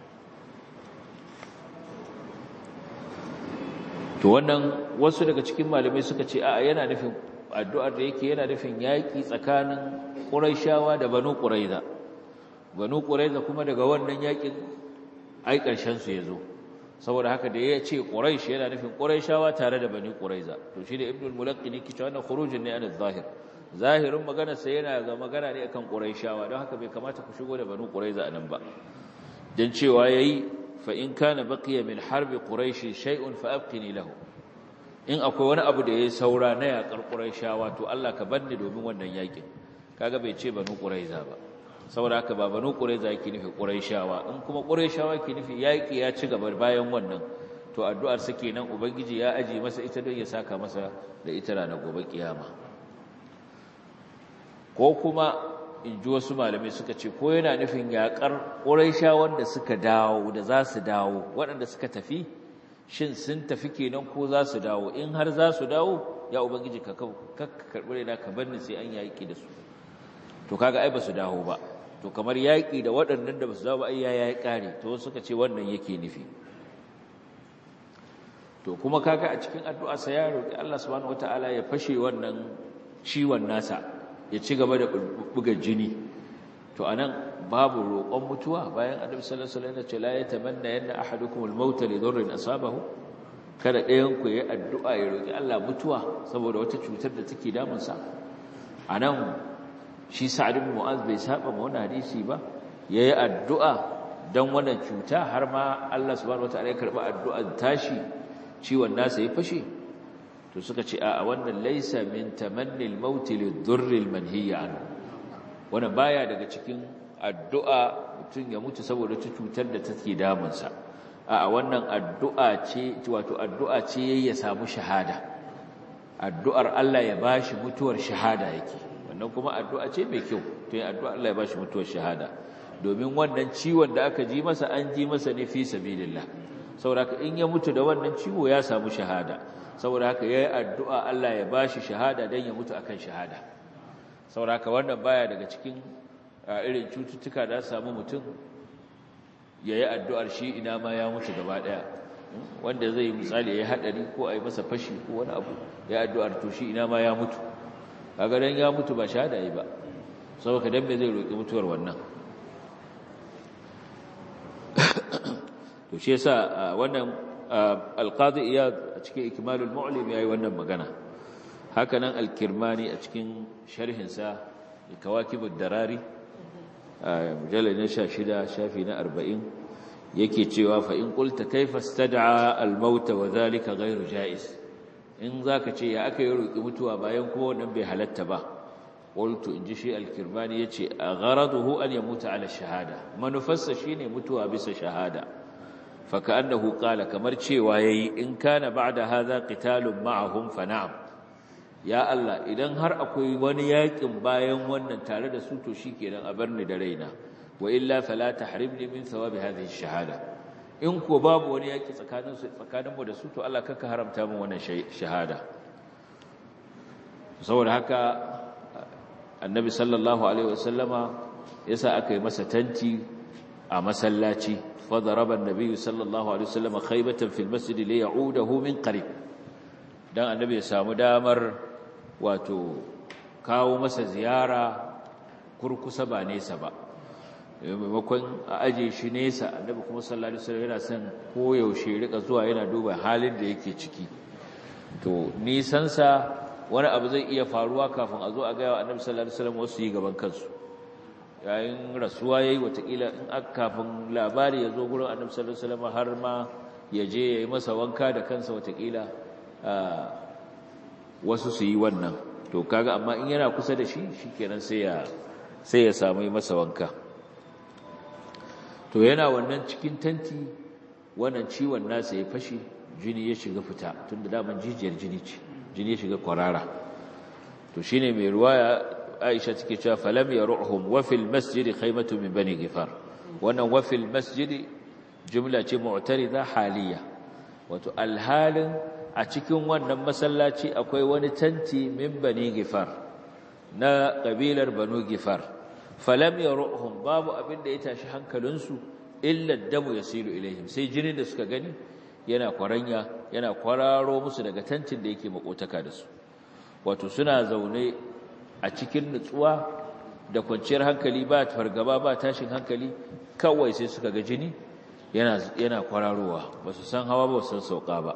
[SPEAKER 2] to wannan wasu daga cikin malamai suka ce a yana nufin addu'ar da yake yana nufin yaƙi tsakanin Qurayshawa da Banu Quraiza Banu Quraiza kuma daga wannan yaƙin ai ƙarshen su yazo saboda haka da ya ce Quraysh yana nufin Qurayshawa tare da Bani Quraiza to shi da Ibn al-Mulaqqini kici wannan khurujin ne an zahir zahirin magana sai yana ga magana ne akan Qurayshawa don haka bai kamata ku shigo da Bani Quraiza anan ba dan cewa yayi fa in kana baqiya min harbi quraish shay'un fa abqini lahu in akwai wani abu da yayi saura na yakar Qurayshawa to Allah ka banni domin wannan yakin kaga bai ce Bani Quraiza ba saboda haka ba banu qurayza yake nufi qurayshawa in kuma qurayshawa yake nufi yaki ya ci gaba bayan wannan to addu'ar sa kenan ubangiji ya aji masa ita don ya saka masa da ita ranar gobe kiyama ko kuma in ji wasu malamai suka ce ko yana nufin yakar qurayshawan da suka dawo da za su dawo waɗanda suka tafi shin sun tafi kenan ko za su dawo in har za su dawo ya ubangiji ka karɓi raina ka bar ni sai an yaki da su to kaga ai ba su dawo ba to kamar yaƙi da waɗannan da ba su dawo ba ai ya yi ƙare to suka ce wannan yake nufi to kuma kaga a cikin addu'a sa ya roki Allah subhanahu wataala ya fashe wannan ciwon nasa ya ci gaba da buga jini to anan babu roƙon mutuwa bayan annabi sallallahu alaihi wasallam ya ce la yatamanna yanna ahadukum al-maut li dhurrin asabahu kada ɗayan ku yayi addu'a ya roki Allah mutuwa saboda wata cutar da take damun sa anan shi Sa'ad ibn Mu'az bai saba ma wannan hadisi ba yayi addu'a dan wannan cuta har ma Allah subhanahu wataala ya karba addu'ar tashi ciwon nasa ya fashe to suka ce a wannan laysa min tamanni al-maut lidhurri al-manhiy anhu wannan baya daga cikin addu'a mutum ya mutu saboda ta cutar da take damunsa a wannan addu'a ce wato addu'a ce ya samu shahada addu'ar Allah ya bashi mutuwar shahada yake wannan kuma addu'a ce mai kyau to yin addu'a Allah ya bashi mutuwar shahada domin wannan ciwon da aka ji masa an ji masa ne fi sabilillah saboda haka in ya mutu da wannan ciwo ya samu shahada saboda haka yayi addu'a Allah ya bashi shahada dan ya mutu akan shahada saboda haka wannan baya daga cikin irin cututtuka da samu mutum yayi addu'ar shi ina ma ya mutu gaba daya wanda zai misali yayi hadari ko ayi masa fashi ko wani abu ya addu'ar to shi ina ma ya mutu kaga dan ya mutu ba shahada yi ba saboda dan me zai roki mutuwar wannan to shi yasa wannan alqadi iyad a cikin ikmalul mu'lim yayi wannan magana haka nan al-kirmani a cikin sharhin sa kawakibud darari mujallad na 16 shafi na 40 yake cewa fa in qulta kayfa istad'a al-maut wa dhalika ghayru jaiz in zaka ce ya aka yi roki mutuwa bayan kuma wannan bai halatta ba qultu in ji shi al-kirmani yace gharaduhu an yamuta ala shahada manufarsa shine mutuwa bisa shahada fa ka'annahu qala kamar cewa yayi in kana ba'da hadha qitalun ma'ahum fa na'am ya Allah idan har akwai wani yakin bayan wannan tare da su to shikenan a bar ni da raina wa illa fala tahrimni min thawabi hadhihi shahada in ko babu wani yaki tsakanin su tsakanin mu da su to Allah kaka haramta min wannan shahada saboda haka annabi sallallahu alaihi wasallama yasa aka yi masa tanti a masallaci fadaraba annabi sallallahu alaihi wasallama khaybatan fil masjid li ya'udahu min qarib dan annabi ya samu damar wato kawo masa ziyara kurkusa ba nesa ba maimakon a aje shi nesa annabi kuma sallallahu alaihi wasallam yana son koyaushe rika zuwa yana duba halin da yake ciki to nisansa wani abu zai iya faruwa kafin a zo a gaya wa annabi sallallahu alaihi wasallam wasu yi gaban kansu yayin rasuwa yayi watakila in aka kafin labari ya zo gurin annabi sallallahu alaihi wasallam har ma ya je yayi masa wanka da kansa watakila wasu su yi wannan to kaga amma in yana kusa da shi shikenan sai ya sai ya samu masa wanka to yana wannan cikin tanti wannan ciwon nasa ya fashi jini ya shiga fita tunda daman jijiyar jini ce jini ya shiga kwarara to shine mai ruwaya Aisha take cewa falam yaruhum wa fil masjid khaymatu min bani gifar wannan wa fil masjid jumla ce mu'tarida haliya wato alhalin a cikin wannan masallaci akwai wani tanti min bani gifar na kabilar banu gifar falam yaruhum babu abin da ya tashi hankalinsu illa damu yasilu ilaihim sai jinin da suka gani yana kwaranya yana kwararo musu daga tantin da yake makotaka da su wato suna zaune a cikin nutsuwa da kwanciyar hankali ba fargaba ba tashin hankali kawai sai suka ga jini yana yana kwararowa ba su san hawa ba su san sauka ba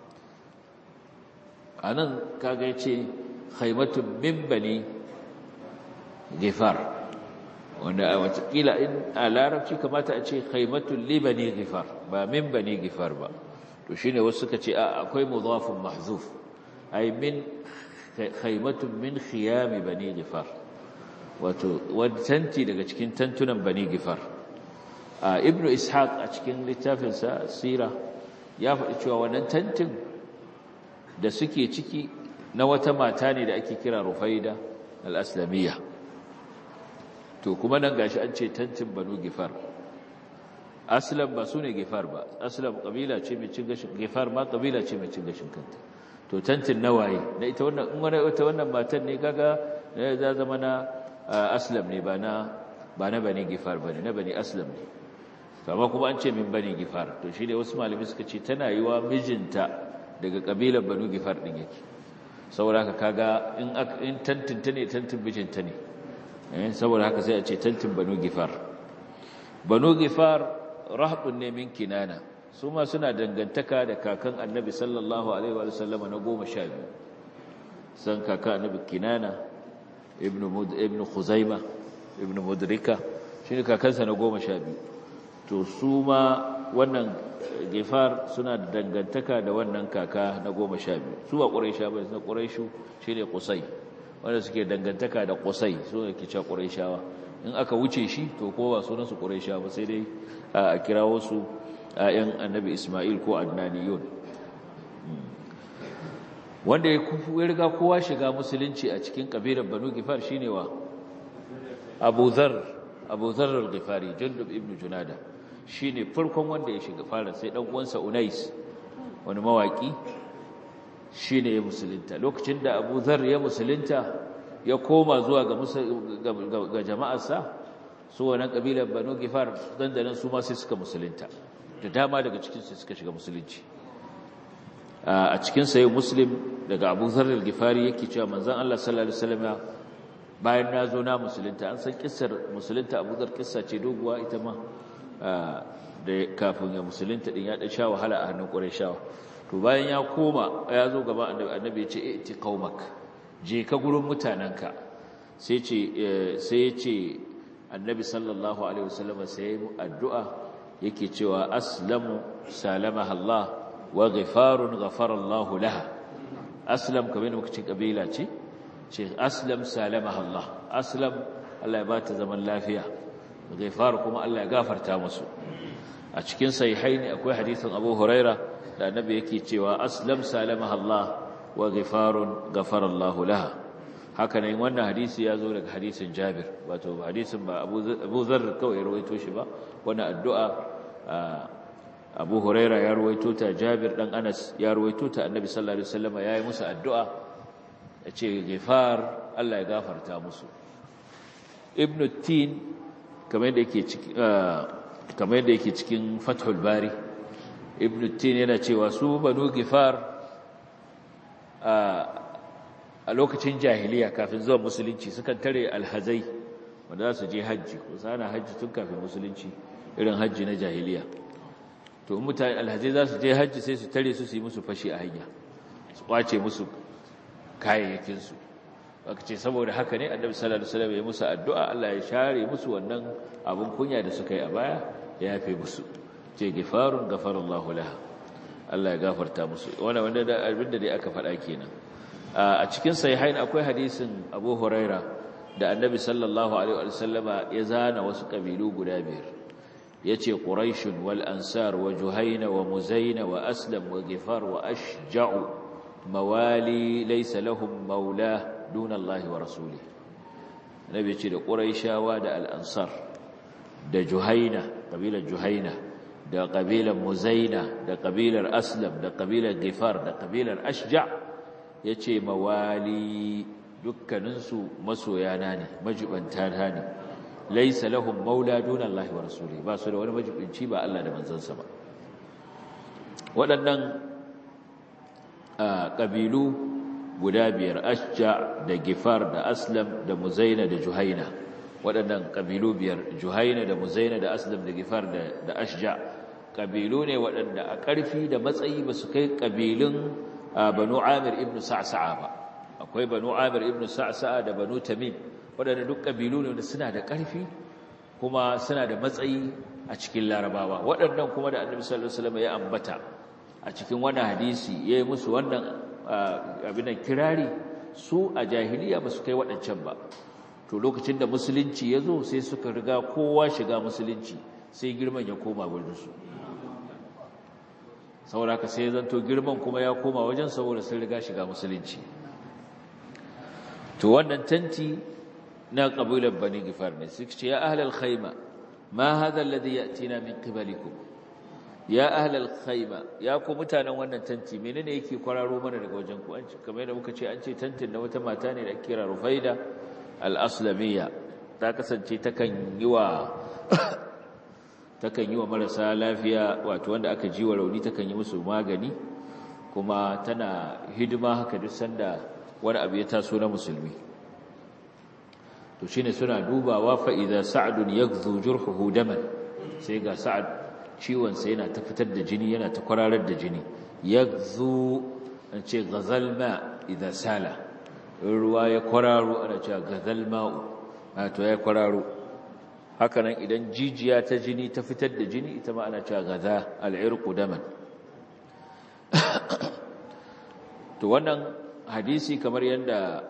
[SPEAKER 2] anan kaga yace khaymatun min bani gifar wanda a watakila in a larabci kamata a ce khaymatun li bani gifar ba min bani gifar ba to shine wasu suka ce akwai mudafun mahzuf ay min khaymatun min khiyam bani gifar wato wani tanti daga cikin tantunan bani gifar ibnu ishaq a cikin littafin sa sira ya faɗi cewa wannan tantin da suke ciki na wata mata ne da ake kira rufaida al-aslamiyya to kuma nan gashi an ce tantin banu gifar aslam ba su ne gifar ba aslam kabila ce mai cin gashin gifar ma kabila ce mai cin gashin kanta to tantin nawaye na ita wannan in wani ita wannan matan ne kaga ya zama na aslam ne ba na ba na bani gifar bane na bani aslam ne amma kuma an ce min bani gifar to shi ne wasu malami suka ce tana yiwa mijinta daga kabilar banu gifar din yake saboda haka kaga in in tantinta ne tantin mijinta ne eh saboda haka sai a ce tantin banu gifar banu gifar rahbun ne min kinana su ma suna dangantaka da kakan annabi sallallahu alaihi wa sallama na goma sha biyu san kakan annabi kinana ibnu mud ibnu khuzaima ibnu mudrika shine kakansa na goma sha biyu to su ma wannan gifar suna dangantaka da wannan kaka na goma sha biyu su ba ƙuraisha ba na ƙuraishu shine qusay wanda suke dangantaka da qusay su ne ke cewa ƙuraishawa in aka wuce shi to ko ba sunan su quraisha ba sai dai a kirawo su ayan annabi Isma'il ko Adnaniyun wanda ya riga kowa shiga musulunci a cikin kabilar Banu Gifar shine wa Abu Dharr Abu Dharr al-Ghifari Jundub ibn Junada shine farkon wanda ya shiga fara sai dan uwansa Unais wani mawaki shine ya musulunta lokacin da Abu Dharr ya musulunta ya koma zuwa ga ga jama'arsa su wannan kabilar Banu Gifar dandanan su ma sai suka musulunta da dama daga cikin su suka shiga musulunci a cikin sayi Muslim daga Abu Dharr al-Ghifari yake cewa manzon Allah sallallahu alaihi wasallam bayan na zo na musulunta an san kissar musulunta Abu Dharr kissa ce doguwa ita ma da kafin ya musulunta din ya dan sha wahala a hannun Qurayshawa to bayan ya koma ya zo gaban annabi annabi ya ce iti qaumak je ka gurin mutananka sai ce sai ya ce annabi sallallahu alaihi wasallam sai addu'a yake cewa aslamu salamaha Allah wa ghifarun ghafara Allah laha aslam kamar muka ce kabila ce ce aslam salamaha Allah aslam Allah ya bata zaman lafiya ghifar kuma Allah ya gafarta musu a cikin sahihaini akwai hadisin Abu Huraira da annabi yake cewa aslam salamaha Allah wa ghifarun ghafara Allah laha haka ne wannan hadisi ya zo daga hadisin Jabir wato hadisin ba Abu Dharr kawai ya rawaito shi ba wannan addu'a Abu Huraira ya rawaito ta Jabir dan Anas ya rawaito ta Annabi sallallahu alaihi wasallam yayi musu addu'a yace ghifar Allah ya gafarta musu Ibn Tin kamar yadda yake cikin kamar yadda yake cikin Fathul Bari Ibn Tin yana cewa su Banu Ghifar a lokacin jahiliya kafin zuwa musulunci sukan tare alhazai wanda za su je hajji ko sana hajji tun kafin musulunci irin hajji na jahiliya to in mutane alhazai za su je hajji sai su tare su su yi musu fashi a hanya su kwace musu kayayyakinsu aka ce saboda haka ne annabi sallallahu alaihi wasallam ya musu addu'a Allah ya share musu wannan abun kunya da suka yi a baya ya yafe musu ce gifarun gafarallahu laha Allah ya gafarta musu wannan wanda da abinda dai aka faɗa kenan a cikin sahihain akwai hadisin Abu Huraira da annabi sallallahu alaihi wasallama ya zana wasu kabilu guda biyar yace quraishun wal ansar wa juhayna wa muzayna wa aslam wa ghifar wa ashja'u mawali laysa lahum maula duna Allah wa rasulih nabi yace da quraishawa da al ansar da juhayna kabilar juhayna da kabilar muzaina da kabilar aslam da kabilar ghifar da kabilar ashja' yace mawali dukkaninsu masoyana ne majibanta ne laisa lahum maula duna Allah wa rasuli ba su da wani majibinci ba Allah da manzansa ba waɗannan ƙabilu guda biyar ashja da gifar da aslam da muzaina da juhaina waɗannan ƙabilu biyar juhaina da muzaina da aslam da gifar da ashja ƙabilu ne waɗanda a ƙarfi da matsayi ba su kai ƙabilun banu amir ibn sa'sa'a ba akwai banu amir ibn sa'sa'a da banu tamim waɗanda duk ƙabilu ne wanda suna da ƙarfi kuma suna da matsayi a cikin larabawa waɗannan kuma da annabi sallallahu alaihi wasallam ya ambata a cikin wannan hadisi yayi musu wannan abin da kirari su a jahiliya ba su kai waɗancan ba to lokacin da musulunci ya zo sai suka riga kowa shiga musulunci sai girman ya koma wurin su saboda haka sai zanto girman kuma ya koma wajen saboda sun riga shiga musulunci to wannan tanti na kabilar bani gifar ne suka ce ya ahlal khayma ma hadha alladhi yatina min qibalikum ya ahlal khayma ya ku mutanen wannan tanti menene yake kwararo mana daga wajen ku an ce kamar yadda muka ce an ce tantin na wata mata ne da kira Rufaida al-Aslamiyya ta kasance takan yi wa takan yi wa marasa lafiya wato wanda aka ji wa rauni takan yi musu magani kuma tana hidima haka duk sanda wani abu ya taso na musulmi to shine suna dubawa fa idza sa'dun yaghzu jurhuhu daman sai ga sa'ad ciwon sa yana ta fitar da jini yana ta kwararar da jini yaghzu an ce ghazal ma idza sala ruwa ya kwararo ana cewa ghazal ma'u to ya kwararo hakanan idan jijiya ta jini ta fitar da jini ita ma ana cewa gaza al'irqu daman to wannan hadisi kamar yadda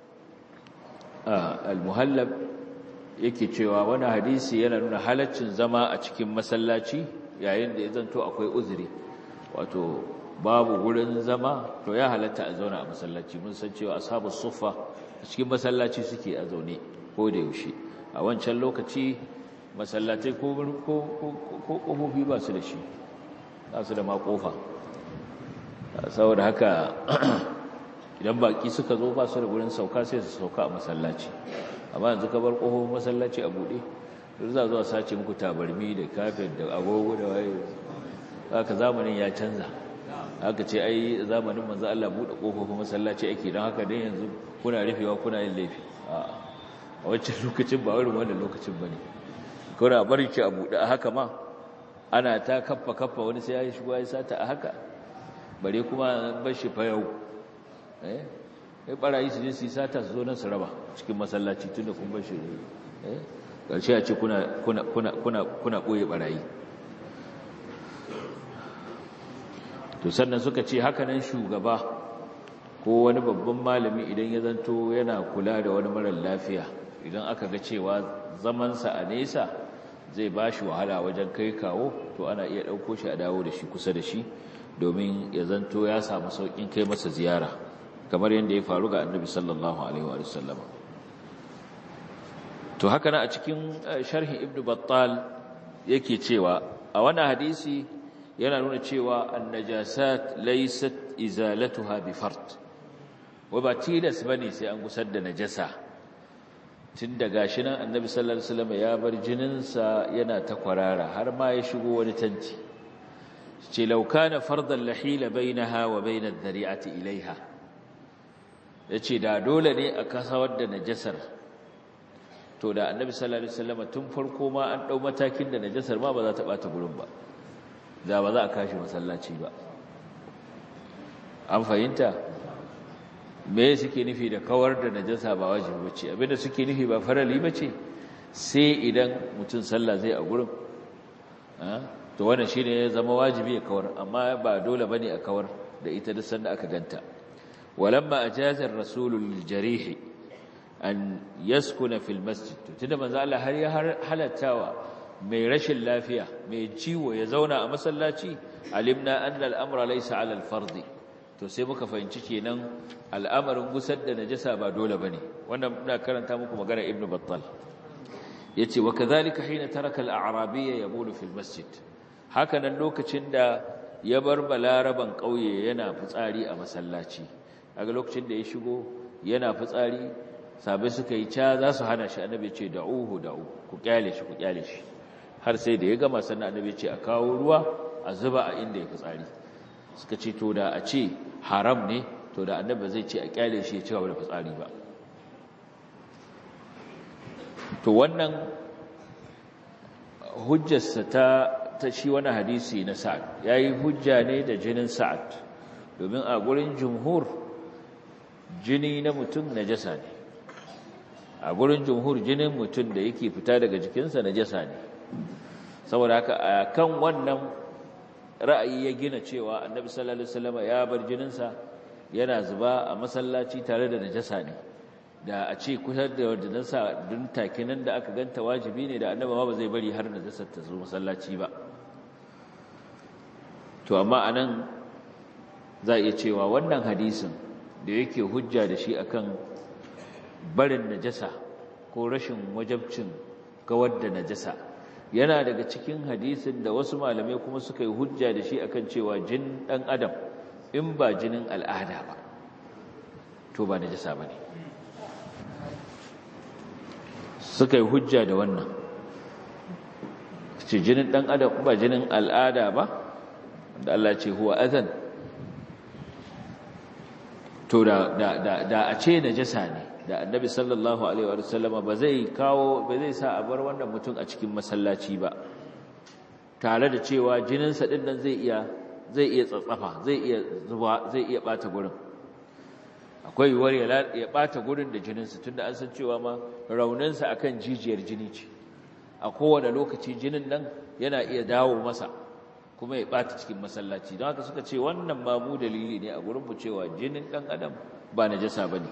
[SPEAKER 2] al-muhallab yake cewa wannan hadisi yana nuna halaccin zama a cikin masallaci yayin da ya zanto akwai uzuri wato babu gurin zama to ya halatta a zauna a masallaci mun san cewa ashabus suffa a cikin masallaci suke a zaune ko da yaushe a wancan lokaci masallatai ko ƙofofi ba su da shi ba su da ma ƙofa saboda haka idan baƙi suka zo ba su da wurin sauka sai su sauka a masallaci amma yanzu ka bar ƙofofin masallaci a buɗe duk za zuwa sace muku tabarmi da kafet da agogo da waye haka zamanin ya canza haka ce ai zamanin manzo Allah buɗe ƙofofin masallaci ake don haka dan yanzu kuna rufewa kuna yin laifi a wancan lokacin ba irin wannan lokacin bane kuna bari ki a buɗe a haka ma ana ta kaffa kaffa wani sai ya shigo ya sata a haka bare kuma bar shi fa yau eh sai barayi su je su sata su zo nan su raba cikin masallaci tunda kun bar shi eh karshe a ce kuna kuna kuna kuna kuna boye barayi to sannan suka ce haka nan shugaba ko wani babban malami idan ya zanto yana kula da wani marar lafiya idan aka ga cewa zamansa a nesa zai ba shi wahala wajen kai kawo to ana iya ɗauko shi a dawo da shi kusa da shi domin ya zanto ya samu sauƙin kai masa ziyara kamar yadda ya faru ga annabi sallallahu alaihi wa sallama to haka na a cikin sharhin ibnu battal yake cewa a wannan hadisi yana nuna cewa annajasat laysat izalatuha bi fard wa ba tilas bane sai an gusar da najasa tun da gashi nan annabi sallallahu alaihi wasallam ya bar jininsa yana ta kwarara har ma ya shigo wani tanti ce law kana fardan lahila bainaha wa bain ad-dari'ati ilaiha yace da dole ne a kasawar da najasar to da annabi sallallahu alaihi wasallam tun farko ma an dau matakin da najasar ma ba za ta bata gurin ba da ba za a kashi masallaci ba an fahimta me suke nufi da kawar da najasa ba wajibi bace abinda suke nufi ba farali bace sai idan mutum sallah zai a gurin to wannan shine ya zama wajibi ya kawar amma ba dole bane a kawar da ita duk sanda aka ganta walamma ajaza ar-rasul lil-jarih an yaskuna fil masjid tunda manzo Allah har ya halattawa mai rashin lafiya mai ciwo ya zauna a masallaci alimna anna al-amra laysa 'ala al-fardi to sai muka fahimci kenan al'amarin gusar da najasa ba dole bane wannan muna karanta muku magana ibnu battal yace wa kadhalika hina taraka al-a'rabiyya yabulu fil masjid haka nan lokacin da ya bar balaraban kauye yana fitsari a masallaci kaga lokacin da ya shigo yana fitsari sabai suka yi ca za su hana shi annabi ce da'uhu da'u ku kyale shi ku kyale shi har sai da ya gama sannan annabi ce a kawo ruwa a zuba a inda ya fitsari suka ce to da a ce haram ne to da annabi zai ce a kyale shi ya ci gaba da fitsari ba to wannan hujjarsa ta ta shi wani hadisi na sa'ad yayi hujja ne da jinin sa'ad domin a gurin jumhur jini na mutum najasa ne a gurin jumhur jinin mutum da yake fita daga jikinsa najasa ne saboda haka a kan wannan ra'ayi ya gina cewa annabi sallallahu alaihi wasallam ya bar jininsa yana zuba a masallaci tare da najasa ne da a ce kusa da wajinansa dun take nan da aka ganta wajibi ne da annabi ba zai bari har najasar ta zo masallaci ba to amma anan za a iya cewa wannan hadisin da yake hujja da shi akan barin najasa ko rashin wajabcin kawar da najasa yana daga cikin hadisin da wasu malamai kuma suka yi hujja da shi akan cewa jin dan adam in ba jinin al'ada ba to ba najasa bane suka yi hujja da wannan ce jinin dan adam ba jinin al'ada ba da Allah ce huwa adhan to da da da a ce najasa ne da annabi sallallahu alaihi wa sallama ba zai kawo ba zai sa a bar wannan mutum a cikin masallaci ba tare da cewa jininsa din nan zai iya zai iya tsatsafa zai iya zuba zai iya bata gurin akwai yiwuwar ya bata gurin da jininsa tunda an san cewa ma rauninsa akan jijiyar jini ce a kowane lokaci jinin nan yana iya dawo masa kuma ya bata cikin masallaci don haka suka ce wannan ma mu dalili ne a gurin mu cewa jinin dan adam ba najasa bane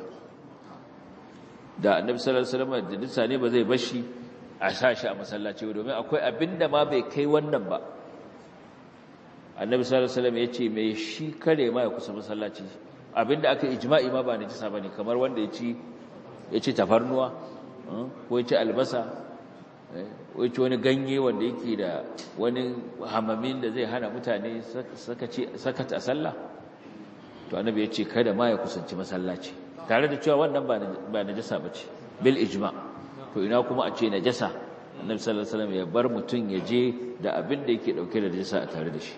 [SPEAKER 2] da annabi sallallahu alaihi wasallam da dinsa ne ba zai bashi a sashi a masallaci ba domin akwai abinda ma bai kai wannan ba annabi sallallahu alaihi wasallam yace mai shi kare ma ya kusa masallaci abinda aka ijma'i ma ba najasa bane kamar wanda ya ci ya ci tafarnuwa ko ya ci albasa wacce wani ganye wanda yake da wani hamamin da zai hana mutane sakata a sallah to annabi ya ce kada ma ya kusanci masallaci tare da cewa wannan ba najasa ba ce bil ijma to ina kuma a ce najasa annabi sallallahu alaihi wasallam ya bar mutum ya je da abin da yake dauke da najasa a tare da shi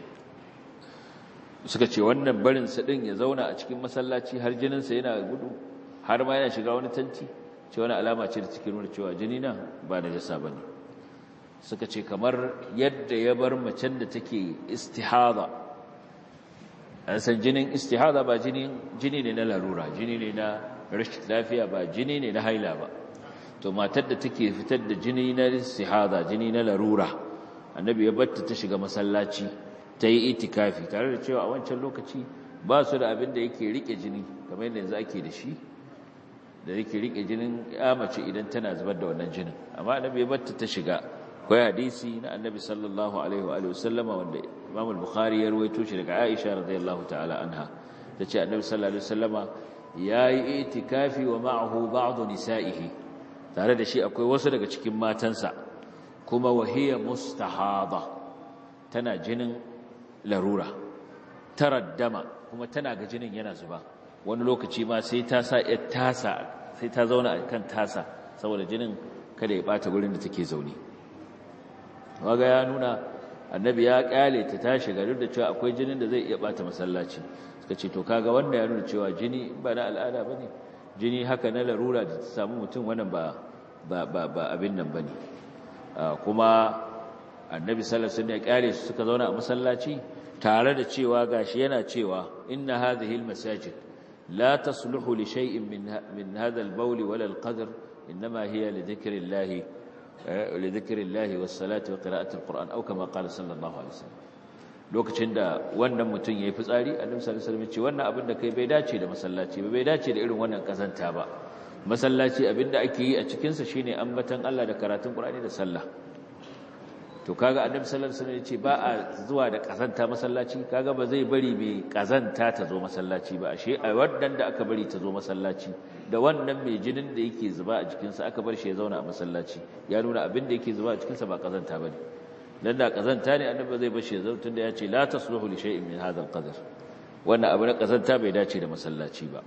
[SPEAKER 2] suka ce wannan barin sa din ya zauna a cikin masallaci har jinin sa yana gudu har ma yana shiga wani tanti ce wani alama ce da cikin nuna cewa jini na ba najasa bane suka ce kamar yadda ya bar macen da take istihada an san jinin istihada ba jini ne na larura jini ne na rashin lafiya ba jini ne na haila ba to matar da take fitar da jini na istihada jini na larura annabi ya batta ta shiga masallaci ta yi itikafi tare da cewa a wancan lokaci ba su da abin da yake rike jini kamar yadda yanzu ake da shi da yake rike jinin ya mace idan tana zubar da wannan jinin amma annabi ya batta ta shiga akwai hadisi na annabi sallallahu alaihi wa alihi wasallama wanda Imam al-Bukhari ya rawaito shi daga Aisha radhiyallahu ta'ala anha tace annabi sallallahu alaihi wasallama yayi itikafi wa ma'ahu ba'd nisa'ihi tare da shi akwai wasu daga cikin matansa kuma wahiya mustahada tana jinin larura taraddama kuma tana ga jinin yana zuba wani lokaci ma sai ta sa ya tasa sai ta zauna kan tasa saboda jinin kada ya bata gurin da take zaune waga ya nuna annabi ya kyale ta tashi ga duk da cewa akwai jinin da zai iya bata masallaci suka ce to kaga wanda ya nuna cewa jini ba na al'ada bane jini haka na larura da ta samu mutum wannan ba ba ba, ba abin nan bane kuma annabi sallallahu alaihi wasallam ya kyale su suka zauna a masallaci tare da cewa gashi yana cewa inna hadhihi almasajid la tasluhu li shay'in min min hadha albawl wala alqadr inma hiya li dhikrillahi li dhikrillahi was salati wa qira'ati alquran aw kama qala sallallahu alaihi wasallam lokacin da wannan mutum yayi fitsari annabi sallallahu alaihi wasallam ya ce wannan abin da kai bai dace da masallaci ba bai dace da irin wannan kazanta ba masallaci abinda ake yi a cikin sa shine ambatan Allah da karatun Qur'ani da sallah to kaga annabi sallallahu alaihi wasallam yace ba a zuwa da kazanta masallaci kaga ba zai bari mai kazanta ta zo masallaci ba ashe a wannan da aka bari ta zo masallaci da wannan mai jinin da yake zuba a jikin sa aka bar shi ya zauna a masallaci ya nuna abin da yake zuba a cikin sa ba kazanta bane dan da kazanta ne annabi zai bar shi ya zauna tunda yace la tasluhu li shay'in min hadha al-qadr wannan abu na kazanta bai dace da masallaci ba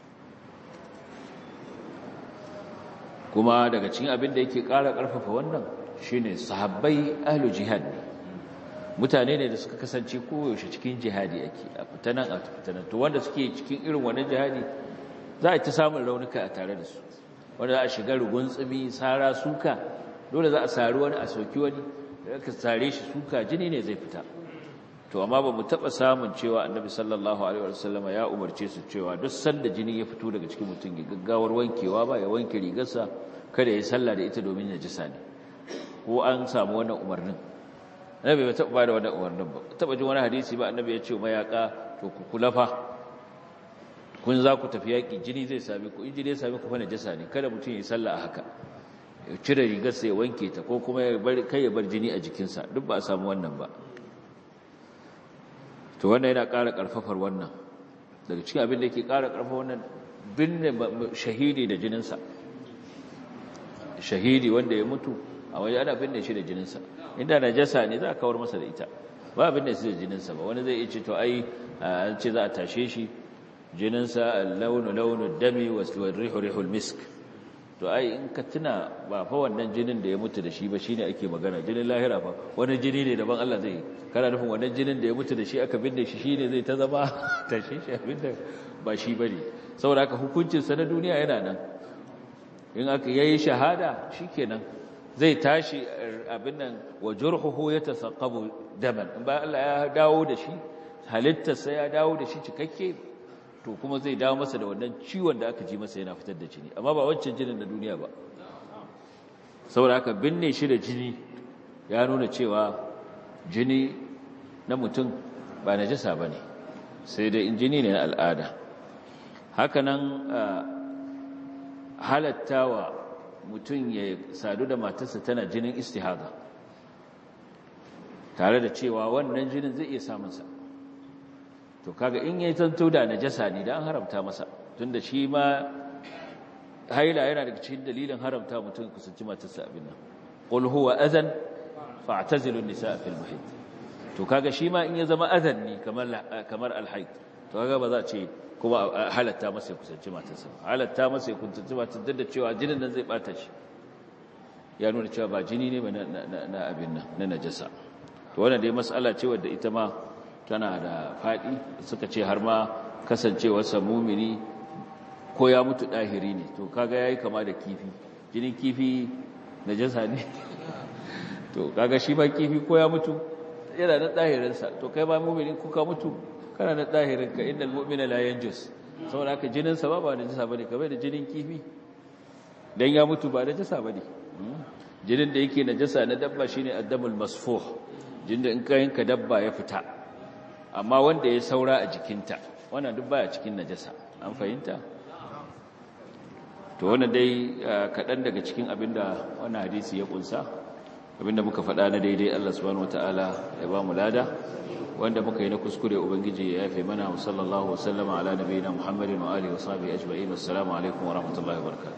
[SPEAKER 2] kuma daga cikin abin da yake ƙara ƙarfafa wannan shine sahabbai ahlu jihad ne mutane ne da suka kasance koyaushe cikin jihadi ake a fitanan a fitanan to wanda suke cikin irin wannan jihadi za a ta samun raunuka a tare da su wanda za a shiga rugun tsumi sara suka dole za a sari wani a soki wani da aka sare shi suka jini ne zai fita to amma ba mu taɓa samun cewa annabi sallallahu alaihi wasallama ya umarce su cewa duk sanda jini ya fito daga cikin mutum ya gaggawar wankewa ba ya wanke rigarsa kada ya sallah da ita domin ya jisa ne ko an samu wannan umarnin annabi bai taɓa bada wannan umarnin ba taɓa jin wani hadisi ba annabi ya ce mayaka to ku kula fa kun za ku tafi yaƙi jini zai sami ku in jini ya sami ku fa najasa ne kada mutum ya sallah a haka ya cire rigarsa ya wanke ta ko kuma ya bar kai ya bar jini a jikinsa duk ba a samu wannan ba to wannan yana ƙara ƙarfafar wannan daga cikin abin da yake ƙara ƙarfafa wannan binne shahidi da jininsa shahidi wanda ya mutu a waje ana binne shi da jininsa inda najasa ne za a kawar masa da ita ba binne shi da jininsa ba wani zai iya ce to ai an ce za a tashe shi jininsa launu launu dami wa rihu rihul misk to ai in ka tuna ba fa wannan jinin da ya mutu da shi ba shine ake magana jinin lahira fa wani jini ne daban Allah zai kana nufin wannan jinin da ya mutu da shi aka binne shi shine zai ta zama tashe shi abinda ba shi bane saboda haka hukuncin sa na duniya yana nan in aka yayi shahada shikenan zai tashi abin nan wa jurhuhu yatasaqabu daman in ba Allah ya dawo da shi halittarsa ya dawo da shi cikakke to kuma zai dawo masa da wannan ciwon da aka ji masa yana fitar da jini amma ba wancan jinin na duniya ba saboda haka binne shi da jini ya nuna cewa jini na mutum ba najasa bane sai dai in jini ne na al'ada hakanan halattawa mutum ya sadu da matarsa tana jinin istihada tare da cewa wannan jinin zai iya samunsa to kaga in yayi tanto da najasa ne da an haramta masa tunda shi ma haila yana daga cikin dalilin haramta mutum kusanci matarsa abin nan qul huwa adhan fa'tazilu an-nisaa fil mahid to kaga shi ma in ya zama adhan ne kamar kamar al-haid to kaga ba za a ce kuma halatta masa ya kusanci matarsa halatta masa ya kusanci matarsa da cewa jinin nan zai bata shi ya nuna cewa ba jini ne ba na abin nan na najasa to wannan dai mas'ala ce wadda ita ma tana da fadi suka ce har ma kasancewarsa mumini ko ya mutu dahiri ne to kaga yayi kama da kifi jinin kifi najasa ne to kaga shi ba kifi ko ya mutu yana da dahirinsa to kai ba mumini ko ka mutu kana da dahirinka innal mu'mina la yanjus saboda haka jinin sa ba ba najasa bane kamar da jinin kifi dan ya mutu ba najasa bane jinin da yake najasa na dabba shine addamul masfuh jinin da in ka yanka dabba ya fita amma wanda ya saura a jikinta wannan duk baya cikin najasa an fahimta to wannan dai kaɗan daga cikin abinda wannan hadisi ya kunsa abinda muka faɗa na daidai Allah subhanahu wataala ya ba mu lada wanda muka yi na kuskure ubangiji ya yafe mana wa sallallahu wa sallama ala nabiyina muhammadin wa alihi wa sahbihi ajma'in assalamu alaikum wa rahmatullahi wa barakatuh